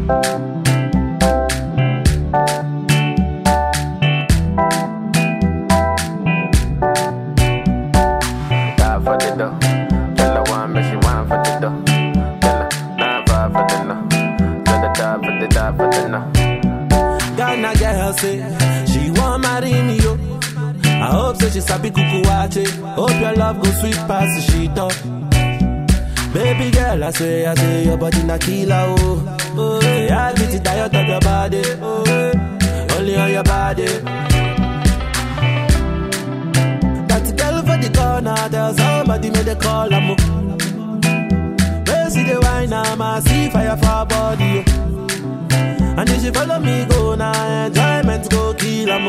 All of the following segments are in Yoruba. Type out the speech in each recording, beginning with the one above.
Die for the dough. Tell her one, but she want for the dough. Tell her nine five for the no. Tell her die for the die for the no. Ghana girl say she want marry me yo. I hope say she sabi kuku wache. Hope your love go sweet past the sheet up. Baby girl, I say, I say your body na killer oh. Oh, yeah, I get it diet of your body. Oh, yeah. only on your body. That girl for the corner, tell somebody make the call am. Where see the wine, I'm a see fire for her body. Oh. And if she follow me go now, enjoyment go kill am.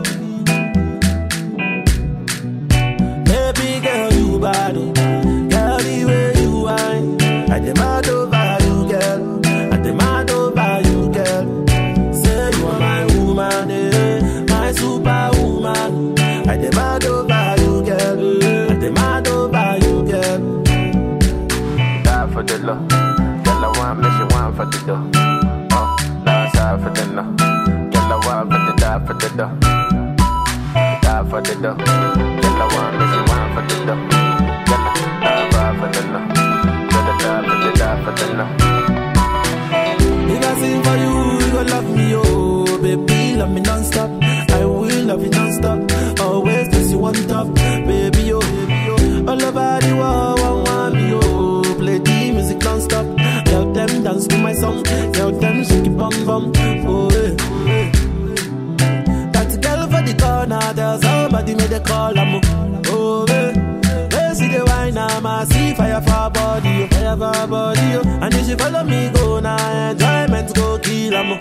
Baby girl, you bad, oh. girl the way you whine. I demand over you, girl. I demand over you, girl. Say you are my woman, eh, my superwoman. I demand over you, girl. I demand over you, girl. Die for the low. Tell her one, but she want for the dough. Oh, last side for the no. Tell her one, but the die for the dough. Die for the dough. Tell her one, but she want for the dough. Tell her die five for the no. Tell her die for the die for the no. If I sing for you, you gon' love me, oh Baby, love me non-stop I will love you non-stop Always place you on top Baby, oh, baby, oh All over the world, one want me, oh Play the music non-stop Tell them dance to my song Tell them shake it bum bum Oh, eh, oh, eh. That girl for the corner Tell somebody make the call, I'm Oh, eh They see the wine, I'm a see fire for her body, oh, fire for her body, oh. And if she follow me go now, enjoyment go kill, I'm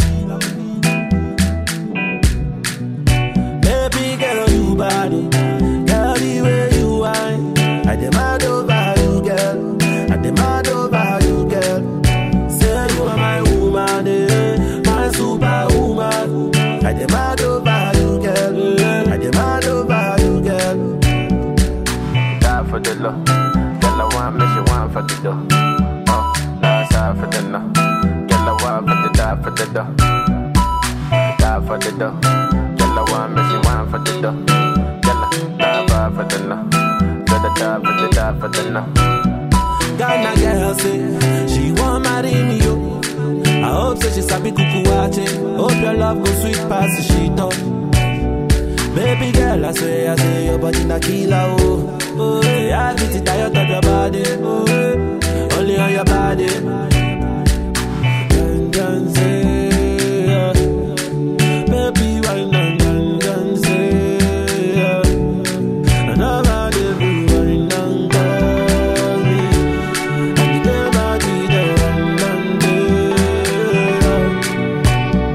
Baby girl, you bad, oh. girl, the way you whine. I demand over you, girl. I demand over you, girl. Say you are my woman, eh, my superwoman. I demand over you, girl. I demand over you, girl. Die for the low. Tell her one, but she want for the dough. Oh, last side for the no. Tell her one, but the die for the dough. Die for the dough. Tell her one, but she want for the dough. Tell her die five for the no. Tell her die for the die for the no. Ghana girl say she want marry me yo. I hope say she sabi kuku wache. Hope your love go sweet past the sheet up. Baby girl, I say, I say your body na killer oh. Oh, yeah, I get it diet of your body. Oh, yeah. only on your body. Dun, dun, say, yeah. Baby, why not dun, dun, say, yeah. And I'm out every wine and call me. And the body the one and day.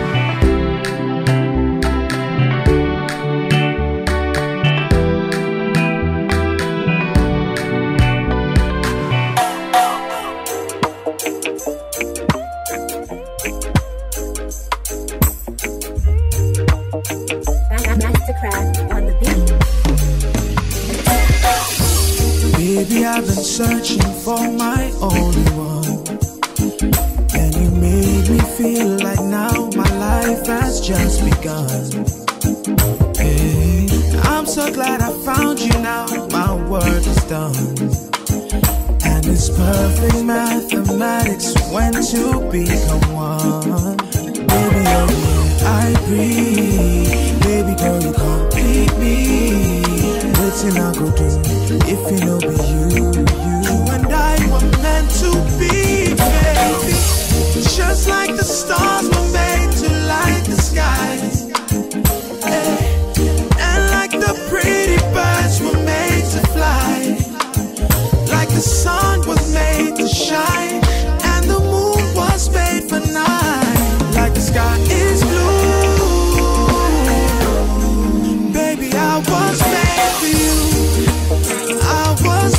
Mastercraft on the beat. Baby, I've been searching for my only one. And you made me feel like now my life has just begun. Hey, I'm so glad I found you now. My work is done. And it's perfect mathematics when two become one. Baby, oh yeah, I breathe. Baby girl, you complete me. Waiting I go do if you know be you, you and I were meant to be, baby. Just like the stars were made to light the skies. Eh, And like the pretty birds were made to fly. Like the sun was made to shine. And the moon was made for night. Like the sky is blue. Baby, I was made for you. I was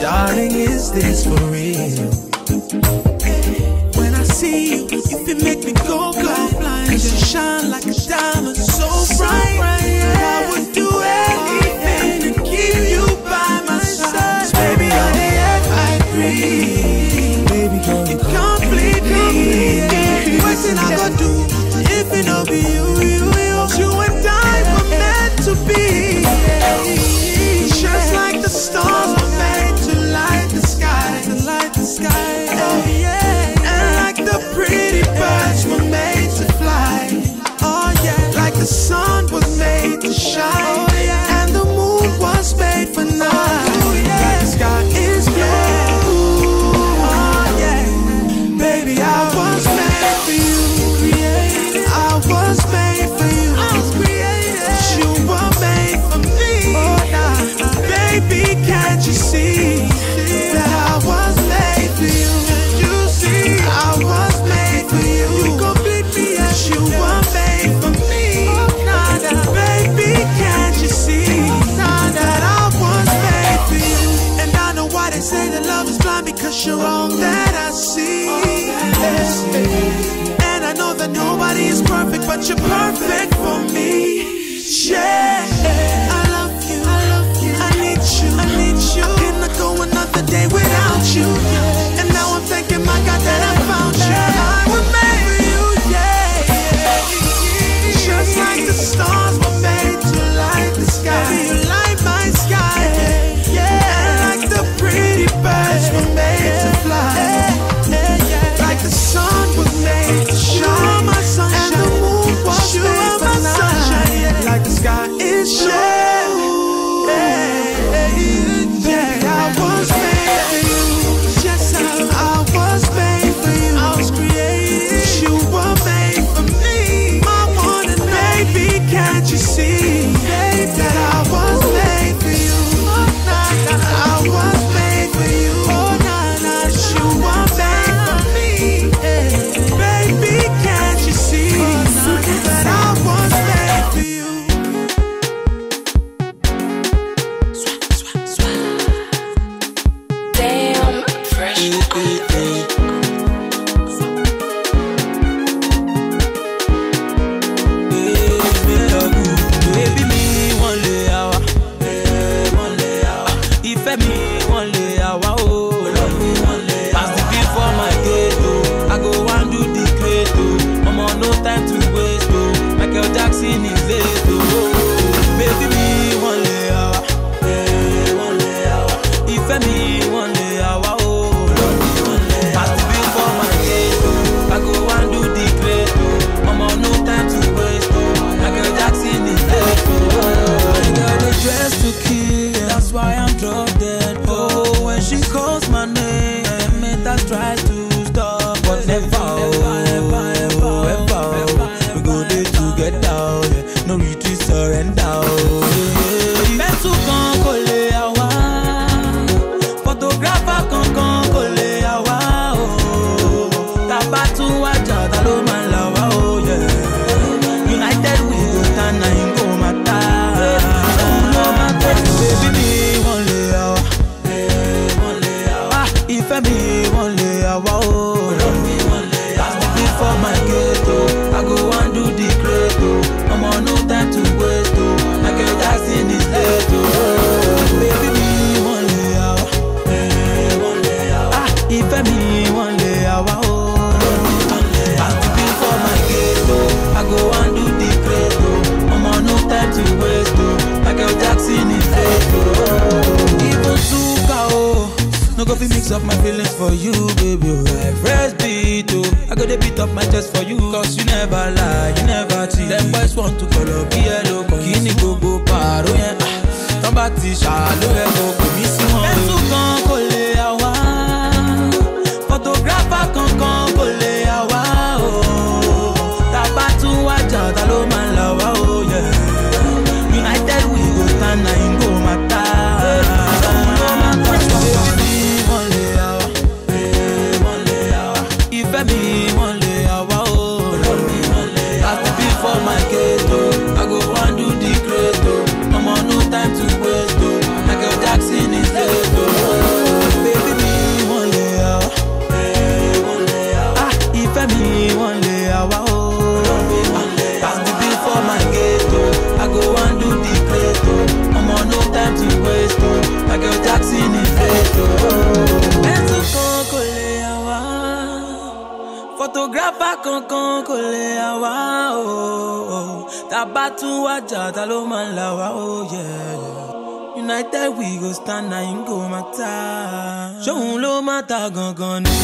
Darling, is this for real? When I see you, you feel make me go blind. Cause you shine like a diamond, so bright. I would do anything to keep you by my side. Baby, you're the air I breathe. Baby, girl, you complete me. What can I go do if it don't be you, you, you? You and I were meant to be. Just like the stars were made to light the sky, to light the sky. Oh yeah. And like the pretty birds were made to fly. Oh yeah. Like the sun was made to shine. Oh yeah. And the moon was made for night. Oh yeah. Like the sky is blue. Oh yeah. Baby, I was made for you. Created. I was made for you. I was created. You were made for me. Oh nah. Baby, can't you see that I was made for you? You see, I was made for you. You complete me as you were made for me. Nah, nah. Baby, can't you see that I was made for you? And I know why they say that love is blind because you're all that I see. And I know that nobody is perfect, but you're perfect for me. Yeah, I love you. I love you. I need you. I need you. I cannot go another day without you. And now I'm thanking my God that I found you. I was made for you. Yeah, just like the stars were made to light the sky. You light my sky. Yeah, and like the pretty birds were made to fly. Like the sun was made to shine, my sunshine. and the moon was you made for my sunshine. Like the sky is blue. Yeah, I was made for you. Yes, I, I was made for you. I was created. You were made for me. My one and baby, can't you see that I was made for you? I was made for you. You were made for me. Baby, can't you see that I was made for you? Damn, fresh. Baby mi wọ́n lè àwa. Ìfẹ́ mi wọ́n lè àwa o. Pass the bill for my gate o. I go wan do the great o. Ọmọ no time to waste o. Michael Jackson is late o. Baby mi wọ́n lè àwa. Ìfẹ́ mi wọ́n lè àwa o. Pass the bill for my gate o. I go wan do the great o. Ọmọ no time to waste o. Michael Jackson is late o. I got a dress to kill, yeah. that's why I'm drop dead. Oh, when she calls my name, it I try to stop, but never, never, ever, ever, ever. We go there together, yeah. no retreat, surrender. Oh, yeah. Pencil kan kò lè àwa, photographer kankan kò lè àwa. Oh, tàbá tún wájà ta ló máa là wá. Oh, yeah. United we go stand na him go matter. Òun ló máa tẹ̀. Bébí mi wọ́n lè àwa. Ah, Ìfẹ́ mi wọ́n lè àwa o. Pass the bill for my gate o. I go wan do the great o. Ọmọ no time to waste o. Michael Jackson is late o. Bébí mi wọ́n lè àwa. Ah, Ìfẹ́ mi wọ́n lè àwa o. Pass the bill for my gate o. I go wan do the great o. Ọmọ no time to waste o. Michael Jackson is late o. Even Zuka o. No go fit mix up my feelings for you, baby. oh. Like fresh beat, oh. I go dey beat up my chest for you. Cause you never lie, you never cheat. Them boys want to call up yellow. Kí ni gbogbo pààrọ̀ yẹn? Ah, Tán bá ti ṣàlù ẹ̀ kò kò ní sí wọn. Ẹ̀sùn kan kò lè àwa. Photographer kankan kò lè àwa. oh. Tàbá tún wájà ta ló máa là wá o. yeah. United we go stand na him go matter. Òun ló máa tọ́jú baby mi wọ́n lè àwa. Ìfẹ́ mi wọ́n lè àwa o. Pass the bill for my gate o. I go wan do the great o. Ọmọ no time to waste o. Michael Jackson is late o. sábà kankan kò lè àwa o tábà tún wájà ta ló máa ń là wá o yeah, yeah. united we go stand na im go matter ṣóun ló matter gangan ni.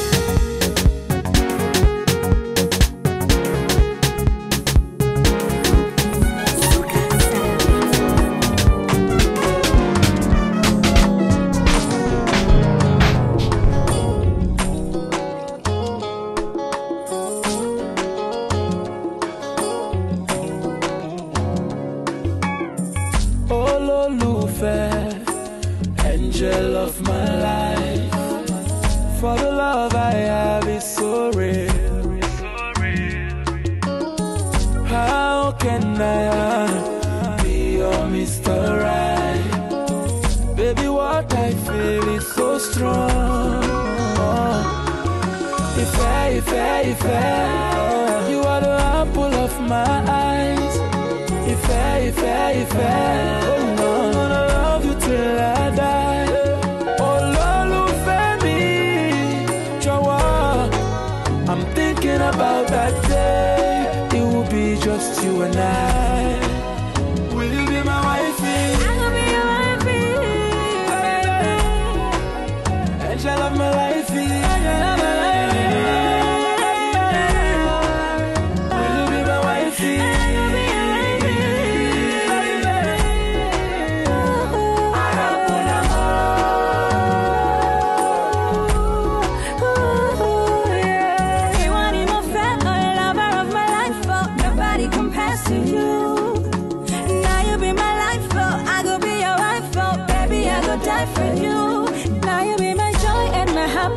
olólùfẹ́ angel of my life for the love I have is so real. How can I be your Mr. Right? Baby, what I feel is so strong. Ìfẹ́, ìfẹ́, ìfẹ́, you are the apple of my eyes. Ìfẹ́, ìfẹ́, ìfẹ́, oh no, I'm gonna love you till I die. Olólùfẹ́ mi, jọ̀wọ́, I'm thinking about that day. It will be just you and I. Will you be my wifey? Angel of my life. Will you be my wifey? Die for you. Now you be my joy and my happiness.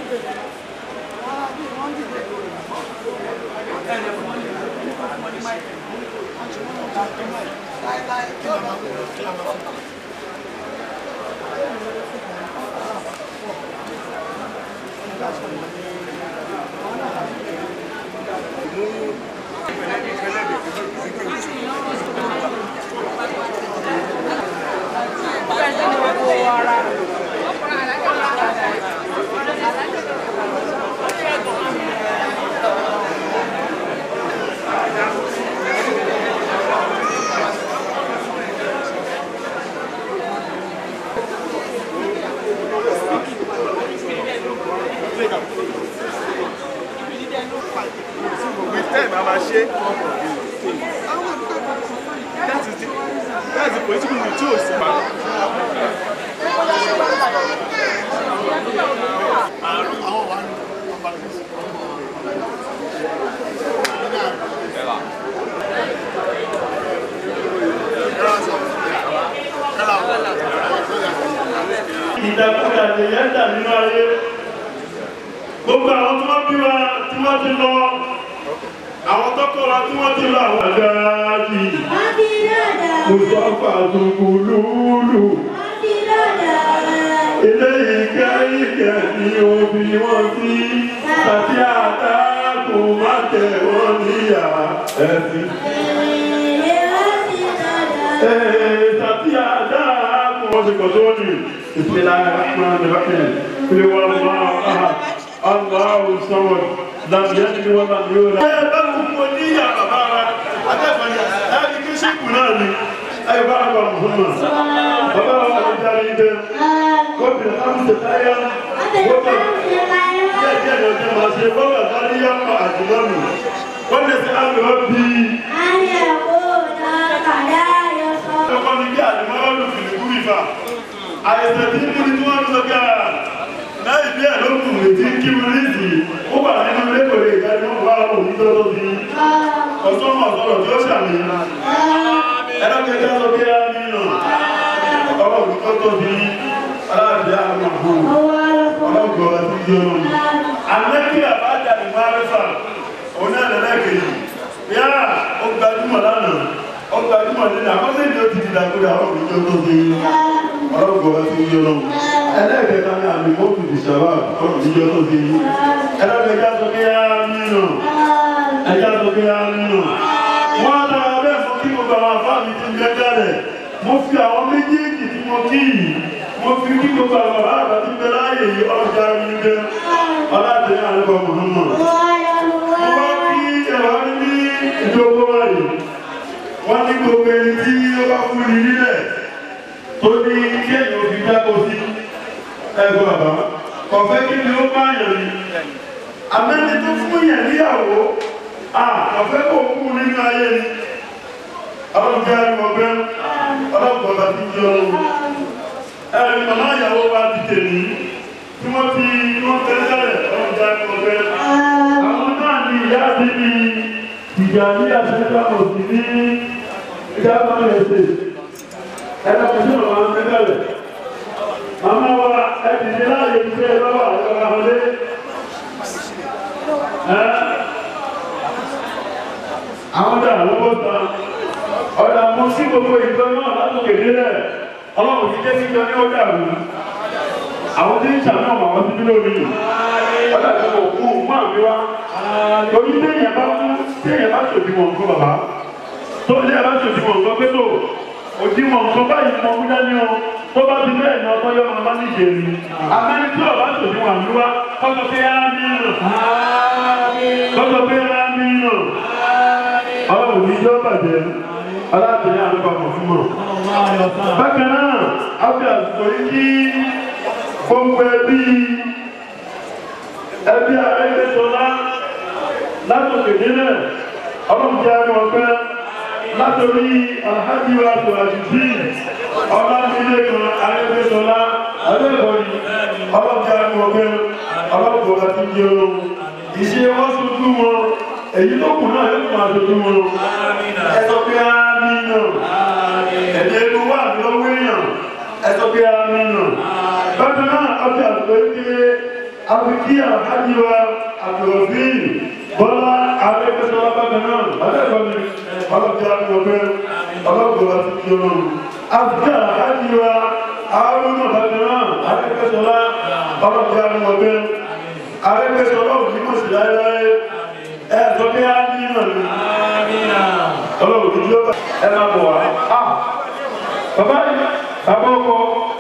with time a máa ṣe that is the that is the political will tí o sì máa. ìdàkudà lèyàn dà nínú ayé gbogbo àwọn tí wọ́n bí wa tí wọ́n ti lọ àwọn tọ́kọ̀ wa tí wọ́n ti lọ àwọn àdáàjì mùsọ́fà tùkùlùlù ilé ìkẹ́ ìkẹ́ ni òbí wọn sí àti àtàkùn má tẹ̀ wọ́n níyà ẹ̀sìn. tàbí àdáàkùn wọ́n ti kọ̀ tó ní ìpínlẹ̀ rahman rahim ilé wọn máa aha aláwọ̀ sọ́wọ́ làbíyá ni wọ́n bá yóò rà. ẹ bá kú mo níyà bàbá wa adébọ̀nyà ẹ ní kí sẹ́kù náà ni ẹ bá wà muhammad bàbá wa wà jáde dé gómìnà amúṣe táyà gómìnà díẹ̀ díẹ̀ lọ jẹ́ màá ṣe gómìnà táyà pa àjùmọ̀nù wọ́n lè ṣe àmì ọ́ bíi ọkọ ni bí àdìmọ́lá ló fi lùkú ìfà àìsàn tí ń múni tí wọ́n ń sọ gáà láì bí àlókùn lè ti kí wọn nídìí ó wà nínú lẹ́kọ̀ọ́ ìdájọ́ wà òní tọ́tọ́ sí ọ̀sán ọ̀sọ̀rọ̀ tí ó ṣàmì ẹ̀rọ kẹta sọ bí á nínú ọ̀rọ̀ òní tọ́tọ́ sí aláàbí àwọn àbò ọlọ́gbọ̀ àti ìjọ àmẹ́kí àbájá ìmọ̀ arẹ́fà òun náà lẹ́lẹ́kẹ̀ẹ́ yáà ó gbajúmọ̀ lánàá ọgbà ìmọ̀ nínú àkọsílẹ̀ ni ó ti dìdàkúdà ọ̀rọ̀ ìjọ tó ṣe ọlọ́gbọ̀n bá ti yọ lọ́wọ́ ẹlẹ́ẹ̀kẹta ní àmì mọ́tò ìṣàwà ọ̀rọ̀ ìjọ tó ṣe ẹlẹ́ẹ̀kẹta sọ pé á nínú ẹjá sọ pé á nínú wọ́n á dára bẹ́ẹ̀ fún kí gbogbo àwọn afá mi ti ń gbẹ́ jálẹ̀ mo fi àwọn méjèèjì tí mo kí yìí mo fi kí gbogbo àwọn bàbá àgbà tí ń bẹ láàyè yìí ọjà mi gbẹ ọlátẹ̀yìn àlùkò Muhammad mo bá kí ẹ̀wà ní ìjókòó wáyé wọ́n ní gbogbo ẹni tí ó bá fún ní nílẹ̀ tó ní kéèyàn òfin dákò sí ẹgbẹ́ bàbá kọ̀fẹ́ kí ni ó bá yàn ní àmẹ́ni tó fún yàn níyàwó à kọ̀fẹ́ kò kú nínú ayé ni ọlọ́run jẹ́ ẹni ọgbẹ́ ọlọ́pọ̀ bá ti jẹ́ ọlọ́run ẹni màmá ìyàwó wa ti tèmi tí wọ́n ti wọ́n tẹ́ sẹ́lẹ̀ ọlọ́run jẹ́ ẹni ọgbẹ́ àwọn náà ní ìyá àti ní ìjà ní àṣẹ́ká òsì ní ìjábá ẹ̀sẹ̀ ẹ̀dàkùnjú ọ̀rọ̀ àwọn mẹ́gbẹ̀rẹ̀ màmá wa ẹ̀dì ní láàyè ìṣẹ́ lọ́wọ́ àwọn ọmọdé àwọn dà lọ́wọ́ tán ọ̀dà mọ́ sí gbogbo ìjọ náà látòkè nílẹ̀ ọlọ́run ti jẹ́ kíjọ ní ọjà rú àwọn tí ń ṣàmì ọmọ àwọn síbí lórí ọjà tó kò kú mú àmì wá torí téèyàn bá kú téèyàn bá ṣòdì wọn nǹkan bàbá tó téèyàn bá ṣòdì wọn nǹkan pé tó òdiwọ̀n nǹkan báyìí mọ mú dání o tó bá ti bẹ́ẹ̀ ní ọtọ́ yọ ọmọ bá ní ìṣe ni àmẹ́ni tí ọba ṣòdì wọn àmì wá kọ́sọ pé á ní nù kọ́sọ pé á ní nù ọlọ́run ní yọ bàjẹ́ aláàtẹ̀yẹ àlùkò àmọ̀ fún mọ̀. bákan náà a fi àsìkò yìí kí gbogbo ẹbí ẹbí àrẹ́gbẹ́sọlá látòkè nílẹ̀ ọlọ́mùjẹ́ ẹni ọgbẹ́ látòrí alhaji wa tòwàjìdì ọlámílẹ́kan àrẹ́gbẹ́sọlá ọlẹ́kọ̀ọ́yì ọlọ́mùjẹ́ ẹni ọgbẹ́ ọlọ́mùjẹ́ àti jẹ́ ohun ìṣe wọ́n sojú wọn èyí tó kù náà yóò máa sojú wọn ẹ sọ pé ámì náà ẹ̀dẹ̀ ẹnu wà lọ́wọ́ èèyàn ẹ sọ pé ámì náà bákan náà ọjà àgbẹ̀ ń gbé àfikí àkájíwa àtòròfí bọ́lá arẹ́gbẹ́sọ́lá bákan náà alẹ́kọ̀ọ́ni ọlọ́pẹ́ àgbọ̀gbẹ́ ọlọ́gbọ̀n àti kí ọlọ́run àfikí àkájíwa àárúnà bákan náà arẹ́gbẹ́sọ́lá ọlọ́pẹ́ àgbọ̀gbẹ́ arẹ́gbẹ́sọ́lá òjì mọ̀ sí láéláé ẹ̀ sọ pé á ní náà ni ọlọ́run tó yọ ẹ máa bọ̀ wá. bàbá yìí bàbá ọkọ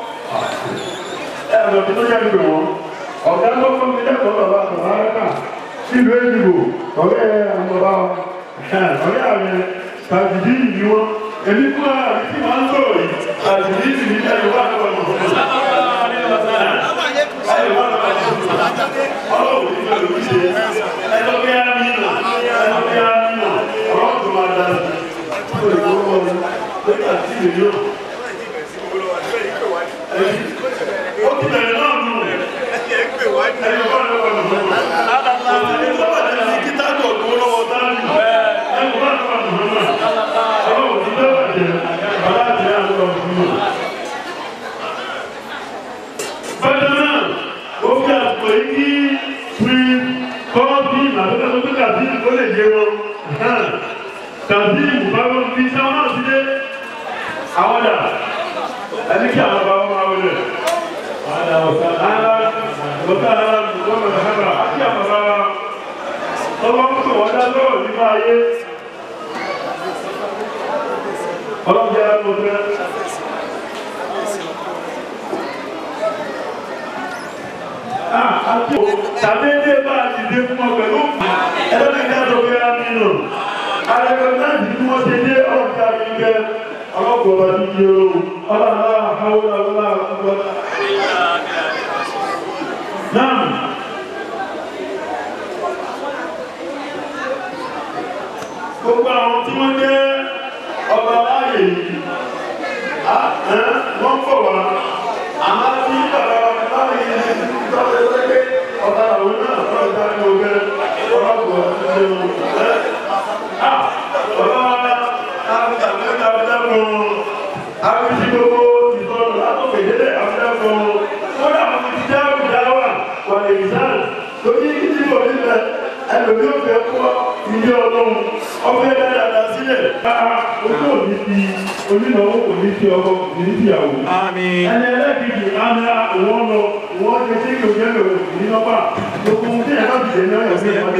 ẹ lọ sí tó yẹ kí wọn ọ̀gá tó fún mi lẹ́kọ̀ọ́ bàbá bàbá rẹ́kà sílùú èdìbò ọ̀rẹ́ àwọn bàbá wa ọ̀rẹ́ ààrẹ tàbídì ni wọn èmi fún ara mi tí màá ń sọ̀rọ̀ yìí tàbídì sì ní ẹ̀rọ wà lọ́wọ́ mi. ọlọ́run ní ìfẹ́ lòdì ṣe ẹjọ́ bí á ní nà ẹjọ́ bí á ní nà ọlọ́run tó máa dá sí i ó lè kó wọ́n lórí àti ìlú yóò. ó ti bẹ̀rẹ̀ náà nù tàbí ìbúbáwọ́ fi sáwọn náà sí dé àwọn dà ẹni kí àwọn bá wọn máa wọlé Tàbí bá a ti dé fún ọ pẹ̀lú ẹlẹ́ni ìdájọ́ bí a nínú. Àrẹ̀kọ̀ náà ti fún ọ ṣe dé ọ̀gá mi gẹ́ ọlọ́pọ̀ bá ti di ooo. Ọlọ́run àwọn àwọn àwọn àwọn àwọn Náà. Gbogbo àwọn tí wọ́n jẹ́ ọba láàyè yìí, wọ́n pọ̀ wá. Àmá tí bàbá láàyè yìí ti tọ́lẹ̀ lẹ́gbẹ́ ọba àwọn náà lọ́ọ̀ dá ní ọgbẹ́ ọlọ́pọ̀ ọdún ọdún. Bàbá wa àgbàgbẹ́ta ọ̀dẹ́kùn àbísí gbogbo ìsọ̀rọ̀ látọ̀kẹ̀ délé àbúdákùn. Kódà mo ti já ìdáwà wà lè ìsáà lórí ìdí mọ̀ nílẹ̀ ẹlòmí ò fẹ́ kọ́ ilé ọlọ́run ọfẹ́ dáadáa sílẹ̀. Ojú òní ti onínáwó kò ní ti ọkọ kò ní ti ìyàwó. Ẹni ẹlẹ́kìtì àmì àwọn lọ wọ́n ti ṣe kí òjẹ́ lò ní nọ́pà. Gbogbo ohun tí ẹ̀ka ti dẹ̀ náà yọ̀ sí ìpàdé.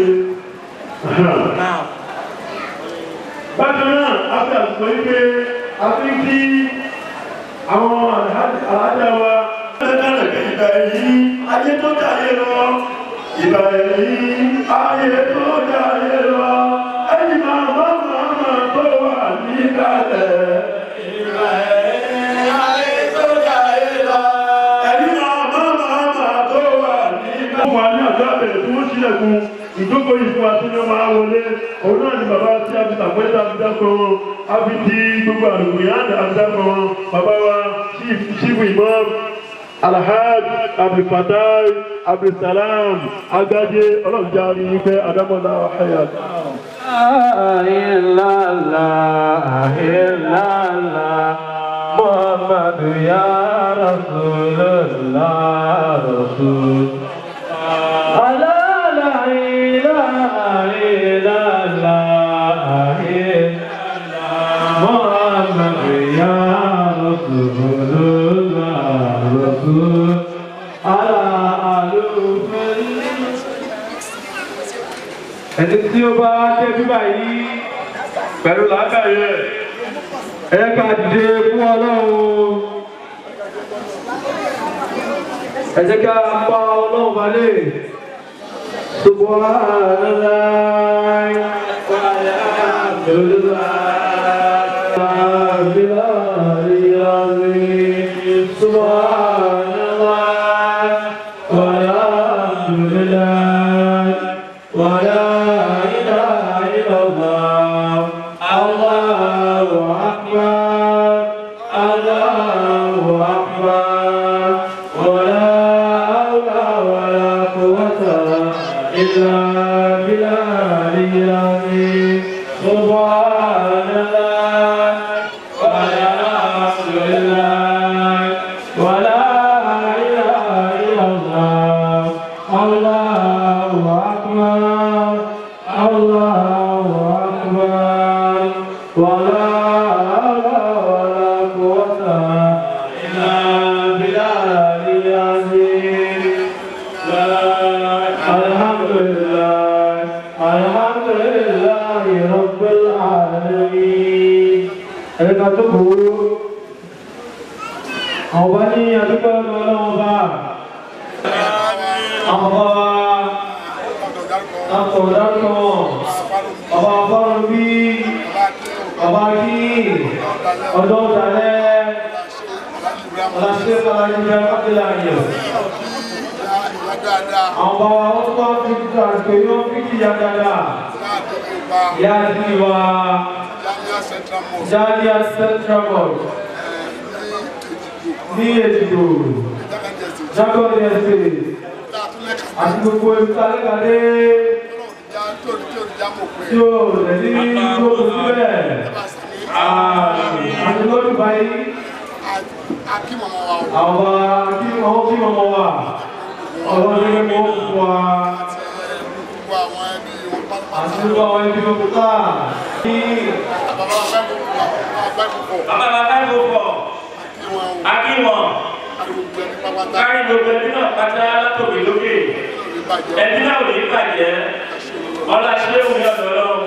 Bákan náà, a fi àsìkò yí pé a fi ń kí àwọn àlájá wa. Ìgbà yìí, ayé tó dáyé lọ. Ìgbà yìí, ayé tó dáyé lọ. Ẹni máa bá màmá tó wà níkàlẹ̀. Ìgbà yìí, ayé tó dáyé lọ. Ẹni máa bá màmá tó wà níkàlẹ̀. Ó wà ní àjọ àbẹ̀rẹ̀ tí wọ́n ṣílẹ̀kùn ìjókòó yìí fún wa tí wọ́n máa wọlé. Òun náà ni bàbá tí a fi tàpẹ́tà fi dákọ̀ wọn. A fi di gbogbo àlùkò yá àti dákọ̀ wọn. Bàbá wa ṣífù ìmọ̀ alhaj abdulfatai abdulsalam agaje ọlọ́ọ̀jáde wípé adamola ọ̀hẹ́yà. Ahilala, ahilala, Muhammadu ya Rasulullah, Rasul. Allah, la ilaha illallah, ahilala, Muhammadu ya Rasulullah, Rasul. Allah, alufin ẹni tí ó bá dé bíbà yìí pẹ̀lú làákàyè ẹ ká dìde fún ọlọ́run ẹ jẹ́ ká pa ọlọ́run balẹ̀ subhanallah wa alhamdulillah subhanallah wa alhamdulillah ولا إله إلا الله الله أكبر الله أكبر ولا حول ولا قوة إلا بالله العظيم سبحان الله والحمد لله ولا ká jókòó àwọn bá ní adúgbò ọlọ́wọ́ bá àwọn bá wa látọ̀ dárúkọ bàbá fọ́rọ̀ bí bàbá kí ọjọ́ ìdálẹ́ ọ̀làṣẹ́ fàlàjìyà kápẹ́lá ayọ̀ àwọn bá wa ó tó wá fi títà pé yóò fi kìyà dáadáa ìyá àti ìwà Jaliya Central Mosque ní ètùtù Jacob Estate àti gbogbo ìtàlẹ́kàdé tí ó rẹ̀ ní gbogbo síbẹ̀ àti lọ́dún báyìí àwọn kí wọ́n kí wọ́n mọ̀ wá ọlọ́dún ní wọ́n fún wa àti gbogbo àwọn ẹbí wọn kúta ní Bàbá bàbá ìlú pọ̀, akíwọ̀n, kárí gbogbo ẹbí náà pátá látòkè lókè. Ẹbí náà ò ní bàjẹ́, ọlá ṣé òun yọ̀ lọ́wọ́.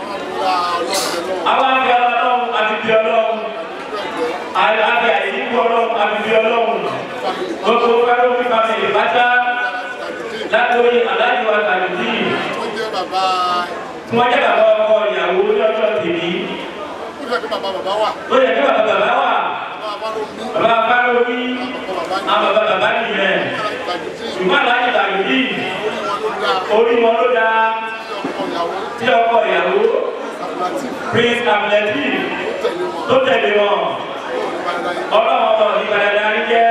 Àwọn àgbẹ̀ ọlọ́run àti bí ọlọ́run, àgbẹ̀ àìsíkú ọlọ́run àti bí ọlọ́run. Gbogbo fẹ́rẹ́ òfin fàmìlì pátá látòrí aláìwá tàbí tí wọ́n jẹ́ bàbá ọkọ ìyàwó ní ọjọ́ tèmi. Ó yẹ kí bàbá bàbá wà. Bàbá Fáróbí, àwọn bàbá bàbá nìyẹn. Ṣùgbọ́n àlájì tàbí orí wọn ló dáa tí ọkọ ìyàwó Prince Amleti tó tẹ̀lé wọn. Ọlọ́run ọmọ ìgbàdàdà ń jẹ́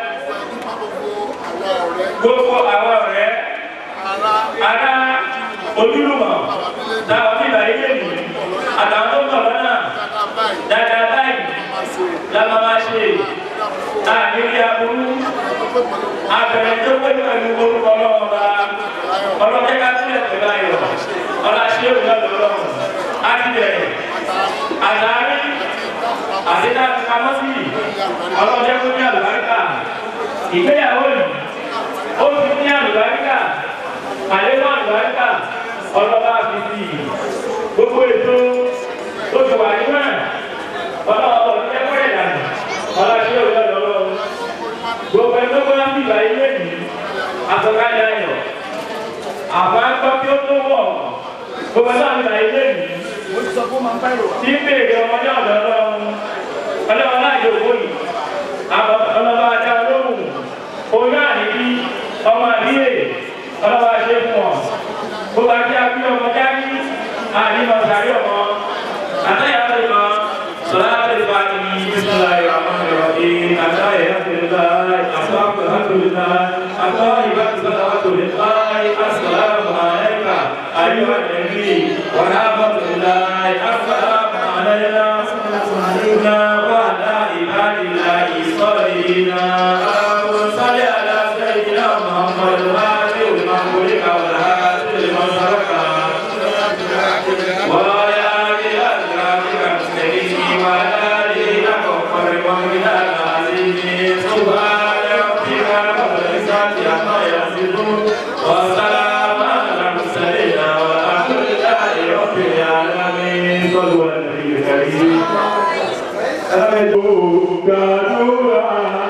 gbogbo àwọn ọ̀rẹ́ ará ojúlùmọ̀ táwọn bíbá ilé mi àtàwọn tó ń bọ̀ lọ́nà dáadáa báyìí lábá máa ṣe àníní aburú abẹ̀rẹ̀ tó pé pẹ̀lú orúkọ ọlọ́run bá ọlọ́jẹ́ ká sílẹ̀ pẹ̀lú ayọ̀ ọláṣẹ́ òun náà lọ́rọ̀ ádìrẹ̀ àdáárí àdídá kamọ́sí ọlọ́jẹ́ tó ní àlùbáríkà ìgbéyàwó yìí ó ti ní àlùbáríkà àlékún àlùbáríkà ọlọ́ba fi sí i gbogbo ètò tó ti wà nínú ẹ̀ ọlọ́wọ́ ọ̀rọ̀ jẹ́ kó ìdànù ọlọ́ṣẹ́ òun náà lọ́rọ̀ gbogbo ẹ̀ tó gbọ́dọ̀ bí ìgbà ilé yìí àtọ́kájà ayọ̀ àbá gbọ́ kí ó tó wọ̀ gbogbo ẹ̀ tó àbí ìgbà ilé yìí tí ń bèèrè ọmọdé ọ̀dọ́ ọlọ́run ọlọ́run láàyè òwò yìí ọlọ́ba ajá olóhùn oyún àníbí ọmọ àbíyè ọlọ́ba ṣe fún ọ gbogbo ajé abí ọmọ jáde ànímọ̀ sàrí ọmọ àtàyà tó lọ sọlá tó lè bá ní bísílá ìràmọ́ ìrọ̀lẹ́ àtàyà tó lè bá àtàkùn tó lè bá àtàyà ìbá tó lè bá tó lè bá àsàlámù àlẹ́kà àyíwá nẹ̀bí wàhálà tó lè bá àsàlámù àlẹ́kà àlẹ́kà wàhálà ìbádìlá ìsọ̀rìnà àwọn sálẹ̀ aláṣẹ ìdílé Muhammadu hàbí olùmọ̀kúrẹ́ kàwé hàbí olùmọ̀sọ̀rọ̀kà. ويا لأزواجك المسلمين وعلى آله وصحبه ومن العزيز سبحان ربك رب العزة عما يصفون وسلام على المرسلين والحمد لله رب العالمين صلوا على النبي الكريم Gbàdúrà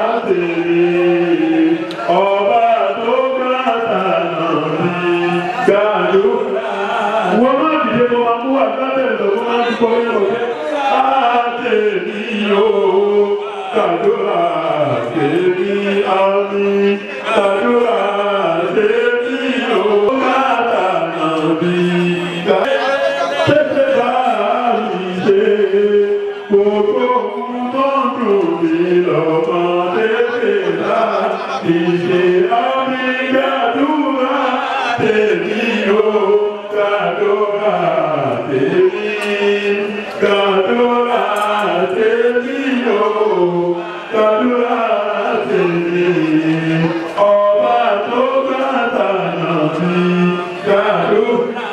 tèmi, ọba tó gbàtànà mi, gbàdúrà. Wọ́n máa dìde mo máa mú àgbàbẹ̀rẹ̀ lọ, wọ́n máa dúpọ̀ wọ́n lọ. Àtẹ̀mí o, gbàdúrà tèmi, àmì, gbàdúrà tèmi o, gbàtànà mi, gbàdúrà tètè bá mi ṣe gbogbo ohun tó ń dùn mí lọ́mọ tètè bá mi ṣe àmì gbàdúrà tèmi o gbàdúrà tèmi gbàdúrà tèmi o gbàdúrà tèmi ọba tó gbàtànà mi gbàdúrà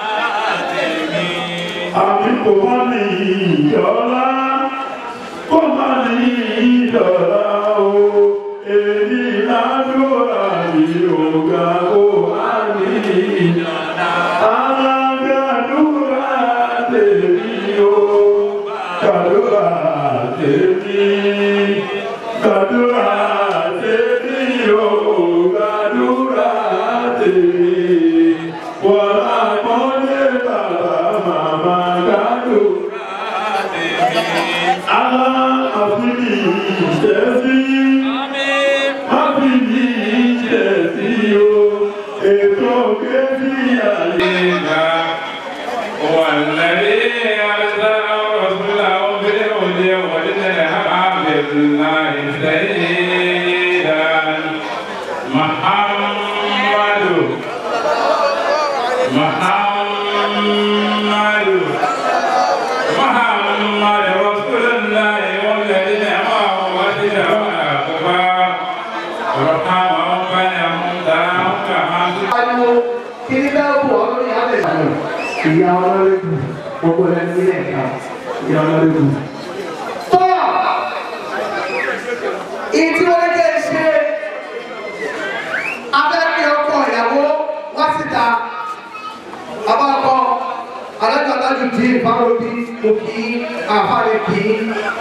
àmì kò má ní ìjọlá kò má ní ìjọlá o èyí ládùúrà mi ò ga o àmì ìjọlá alágbàdúrà tèmi o gbàdúrà gbàdúrà tèmi o gbàdúrà tèmi wọ́n àpọ́nlé bàbá màmá gbàdúrà tèmi. Àwa àfihàn ìṣẹ́sí. Àfihàn ìṣẹ́sí o. Ètò kébí àyè ga. والذي أرسل رسوله بالهدى ودين الحق بالله سيدا محمد محمد محمد رسول الله والذين معه ودين الأكبر رحمهم بينهم تراهم كما ariwo kiri bẹ́ẹ̀ bù ọ́ lórí abẹ́ ìsàlẹ̀. ìyá ọlọ́rẹ́kù gbogbo ẹni nílẹ̀ ẹ̀ka ìyá ọlọ́rẹ́kù. tó ìdí wọlé jẹ́ ṣe abẹ́rẹ́ ọkọ ìyàwó wá síta bàbá ọkọ alájọ alájọ di ìfáwọ́bí mo kì í àfáàlẹ̀ kì í.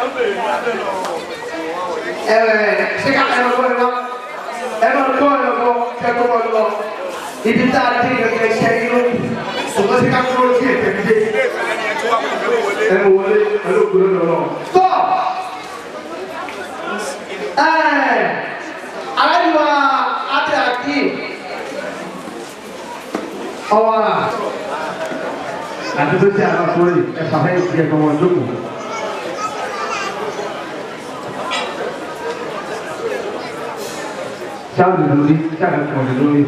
ẹ̀rẹ̀ ṣé ká ẹ̀rọ gbọ́ ẹ wá ẹ̀rọ gbọ́ ẹ̀rọ gbọ́ kẹ́kọ̀ọ́ wọn lọ ibi tá a dín gẹ́gẹ́ iṣẹ́ inú ṣùgbọ́n sí ká kúrò sí ètò ìdíje ẹnu wọlé pẹ̀lú òkúrò lọ́wọ́. tó aláìwá adé àkí ọwọ́ rà àti tó ti àwọn àkúrò yìí ẹ̀fà fẹ́ ti ẹ̀kọ́ wọn jókòó. sáà lè lórí sáà lè pọ̀ lè lórí.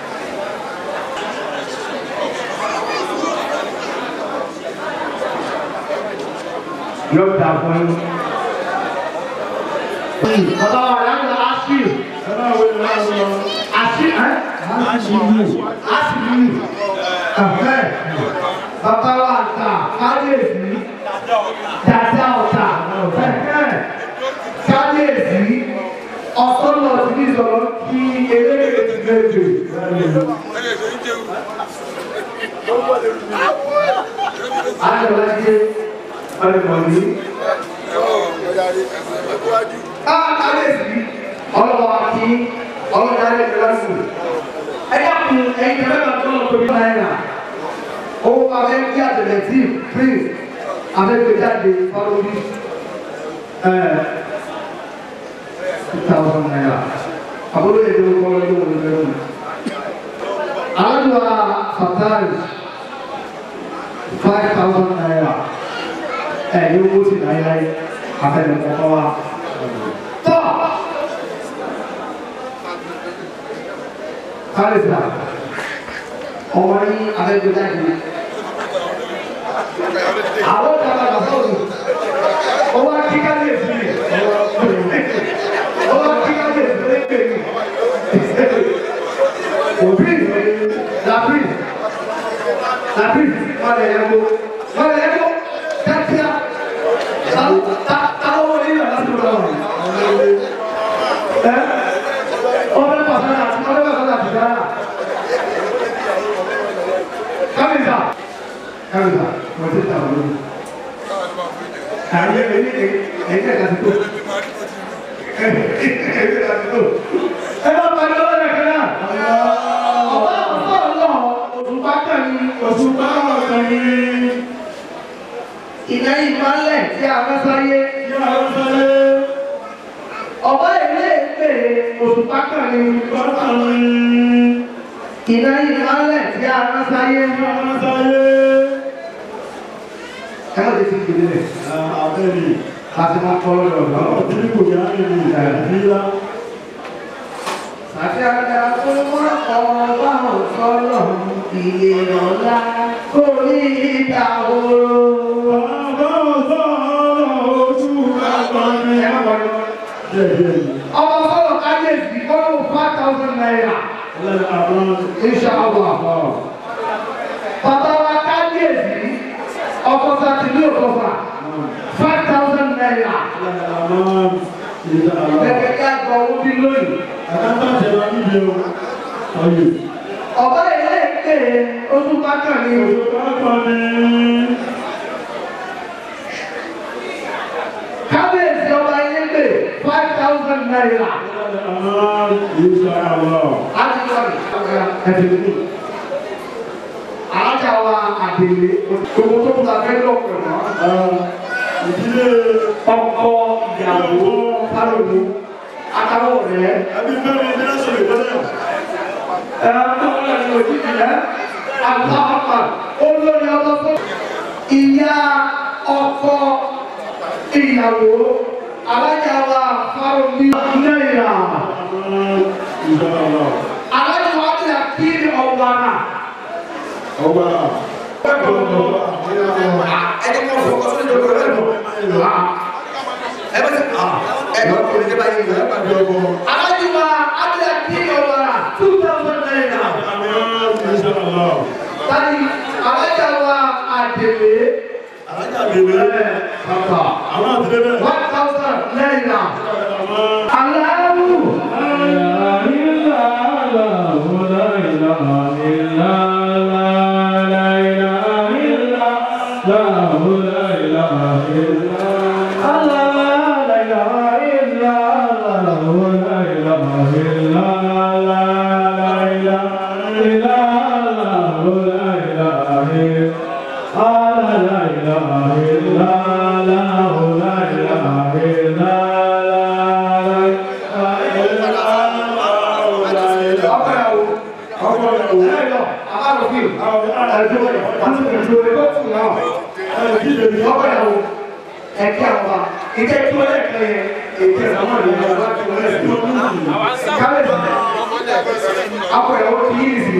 yóò dà fún yín. Bàbá wa láti Asiu. Asiu ẹ́ Asiu Asiu Kàfẹ́. Bàbá wa ta Káyèsí. Dàda ọ̀tà Kẹ̀kẹ́. Káyèsí. Ọ̀sán lọ sí ní ìsọ̀rọ̀ kí eléyìí ti méjì. Ayọ̀ láti ọlọ́mọdé. Káàkiri ọlọ́wọ́ àti ọlọ́darí ìlọ́sùn. Ẹ dákun ẹ̀yin tẹ̀lé bá tó lọ tóbi náírà. Owó abẹ́ kí àtẹ̀lẹ́tì prince abẹ́gbẹ́jáde fọlọ́bí. Two thousand naira. Àbúrò yẹn ló kọ́ lọ́dún òun lẹ́nu. Alájọ Fatai five thousand naira ẹ yóò wó sí láyéláyé afẹnukọkọ wa tọ kárìsà ọmọ yín abẹgbẹjáde àwọn ìjọba àgbàsọ òní ọwọ akíkálẹ èsì ọwọ akíkálẹ èsì lẹgbẹẹ òbí làbí làbí wọlé ẹgbó wọlé ẹgbó kíákíá táwọn wọlé yàrá tó lọ wọn. ẹ ọbẹ̀ pàṣẹ àti ọbẹ̀ pàṣẹ àti dára. kábíyèsà kábíyèsà wọ́n ti ta wọn lórí. àyè ẹ̀yìn ẹ̀yìn ẹ̀ka ti tó. ẹ̀yìn ẹ̀ka ti tó. ẹ bá parí ọwọ́ rẹ̀ kan náà. ọba ọ̀sán ọ̀lọ́ òṣùpá kan ní òṣùpá ọ̀sán ní iná ìmọ̀lẹ̀ tí a fẹ́ sáyé. tí a fẹ́ sáyé. ọ̀bá ilé ìpè òṣùpá kan ní òṣùpá ní. iná ìmọ̀lẹ̀ tí a fẹ́ sáyé. tí a fẹ́ sáyé. ẹ má ti fi gbèdé rẹ̀. abẹ́rẹ́ láti máa kọ́ lọ́dọ̀ ọ̀gá. àwọn tí kò yá ní ìlà. àti àgbà tó wọ́n kọ́ báwọn sọ́lọ̀ ilé ọ̀la kò ní ìta oró. ọmọ sọ̀rọ̀ káyéèsì kọ́lù five thousand naira. inṣàlá. bàbá wa káyéèsì ọkọ̀ sátidé òkọ̀fà five thousand naira. gẹ́gẹ́ bí àgbà owó bí lónìí. ọ̀bá ilé ìpè oṣù bákan ni. oṣù bákan ni. kábíyèsí ọba ilé pè five thousand náírà. láti lọ́ọ̀rì ẹ̀dínlẹ̀ alájà wa àdèlé gbogbo tó kúta fẹ́ lọ́pọ̀ mọ́. ìdílé ọkọ ìyàwó kálóni akáwọ̀ rẹ̀. ẹbí fẹ́mi ní lọ́sọ̀ lè tẹ́lẹ̀. ẹ ọmọ náà ní òjì ìyá àtàwọn olórí ọlọ́pọ̀ ìyá ọkọ ìyàwó alájà wa kálóni náírà. alájà wa ti àkíyè ọ̀wàrà. ọgbà ẹni mọ̀ fún ọsùn ìjọba rẹ̀ mọ̀. ẹ bá ti ẹ bá kọ̀ ní báyìí ní ẹ̀ka bí ọgbọ̀n. alájùmọ̀ adìyẹ kí ọ̀wàrà two thousand naira. tani alájà wa àdèlé. alájà bèbè. bàbá àwọn àtẹlẹ bẹ́ẹ̀. one thousand naira. aláwù. ẹ̀kí àwọn ìjẹ́ tí wọ́n lè kẹ́ yẹn èké àwọn ènìyàn wá tí wọ́n lè fi kábẹ́sì akọ ẹ̀ wọ́n ti yí ìsì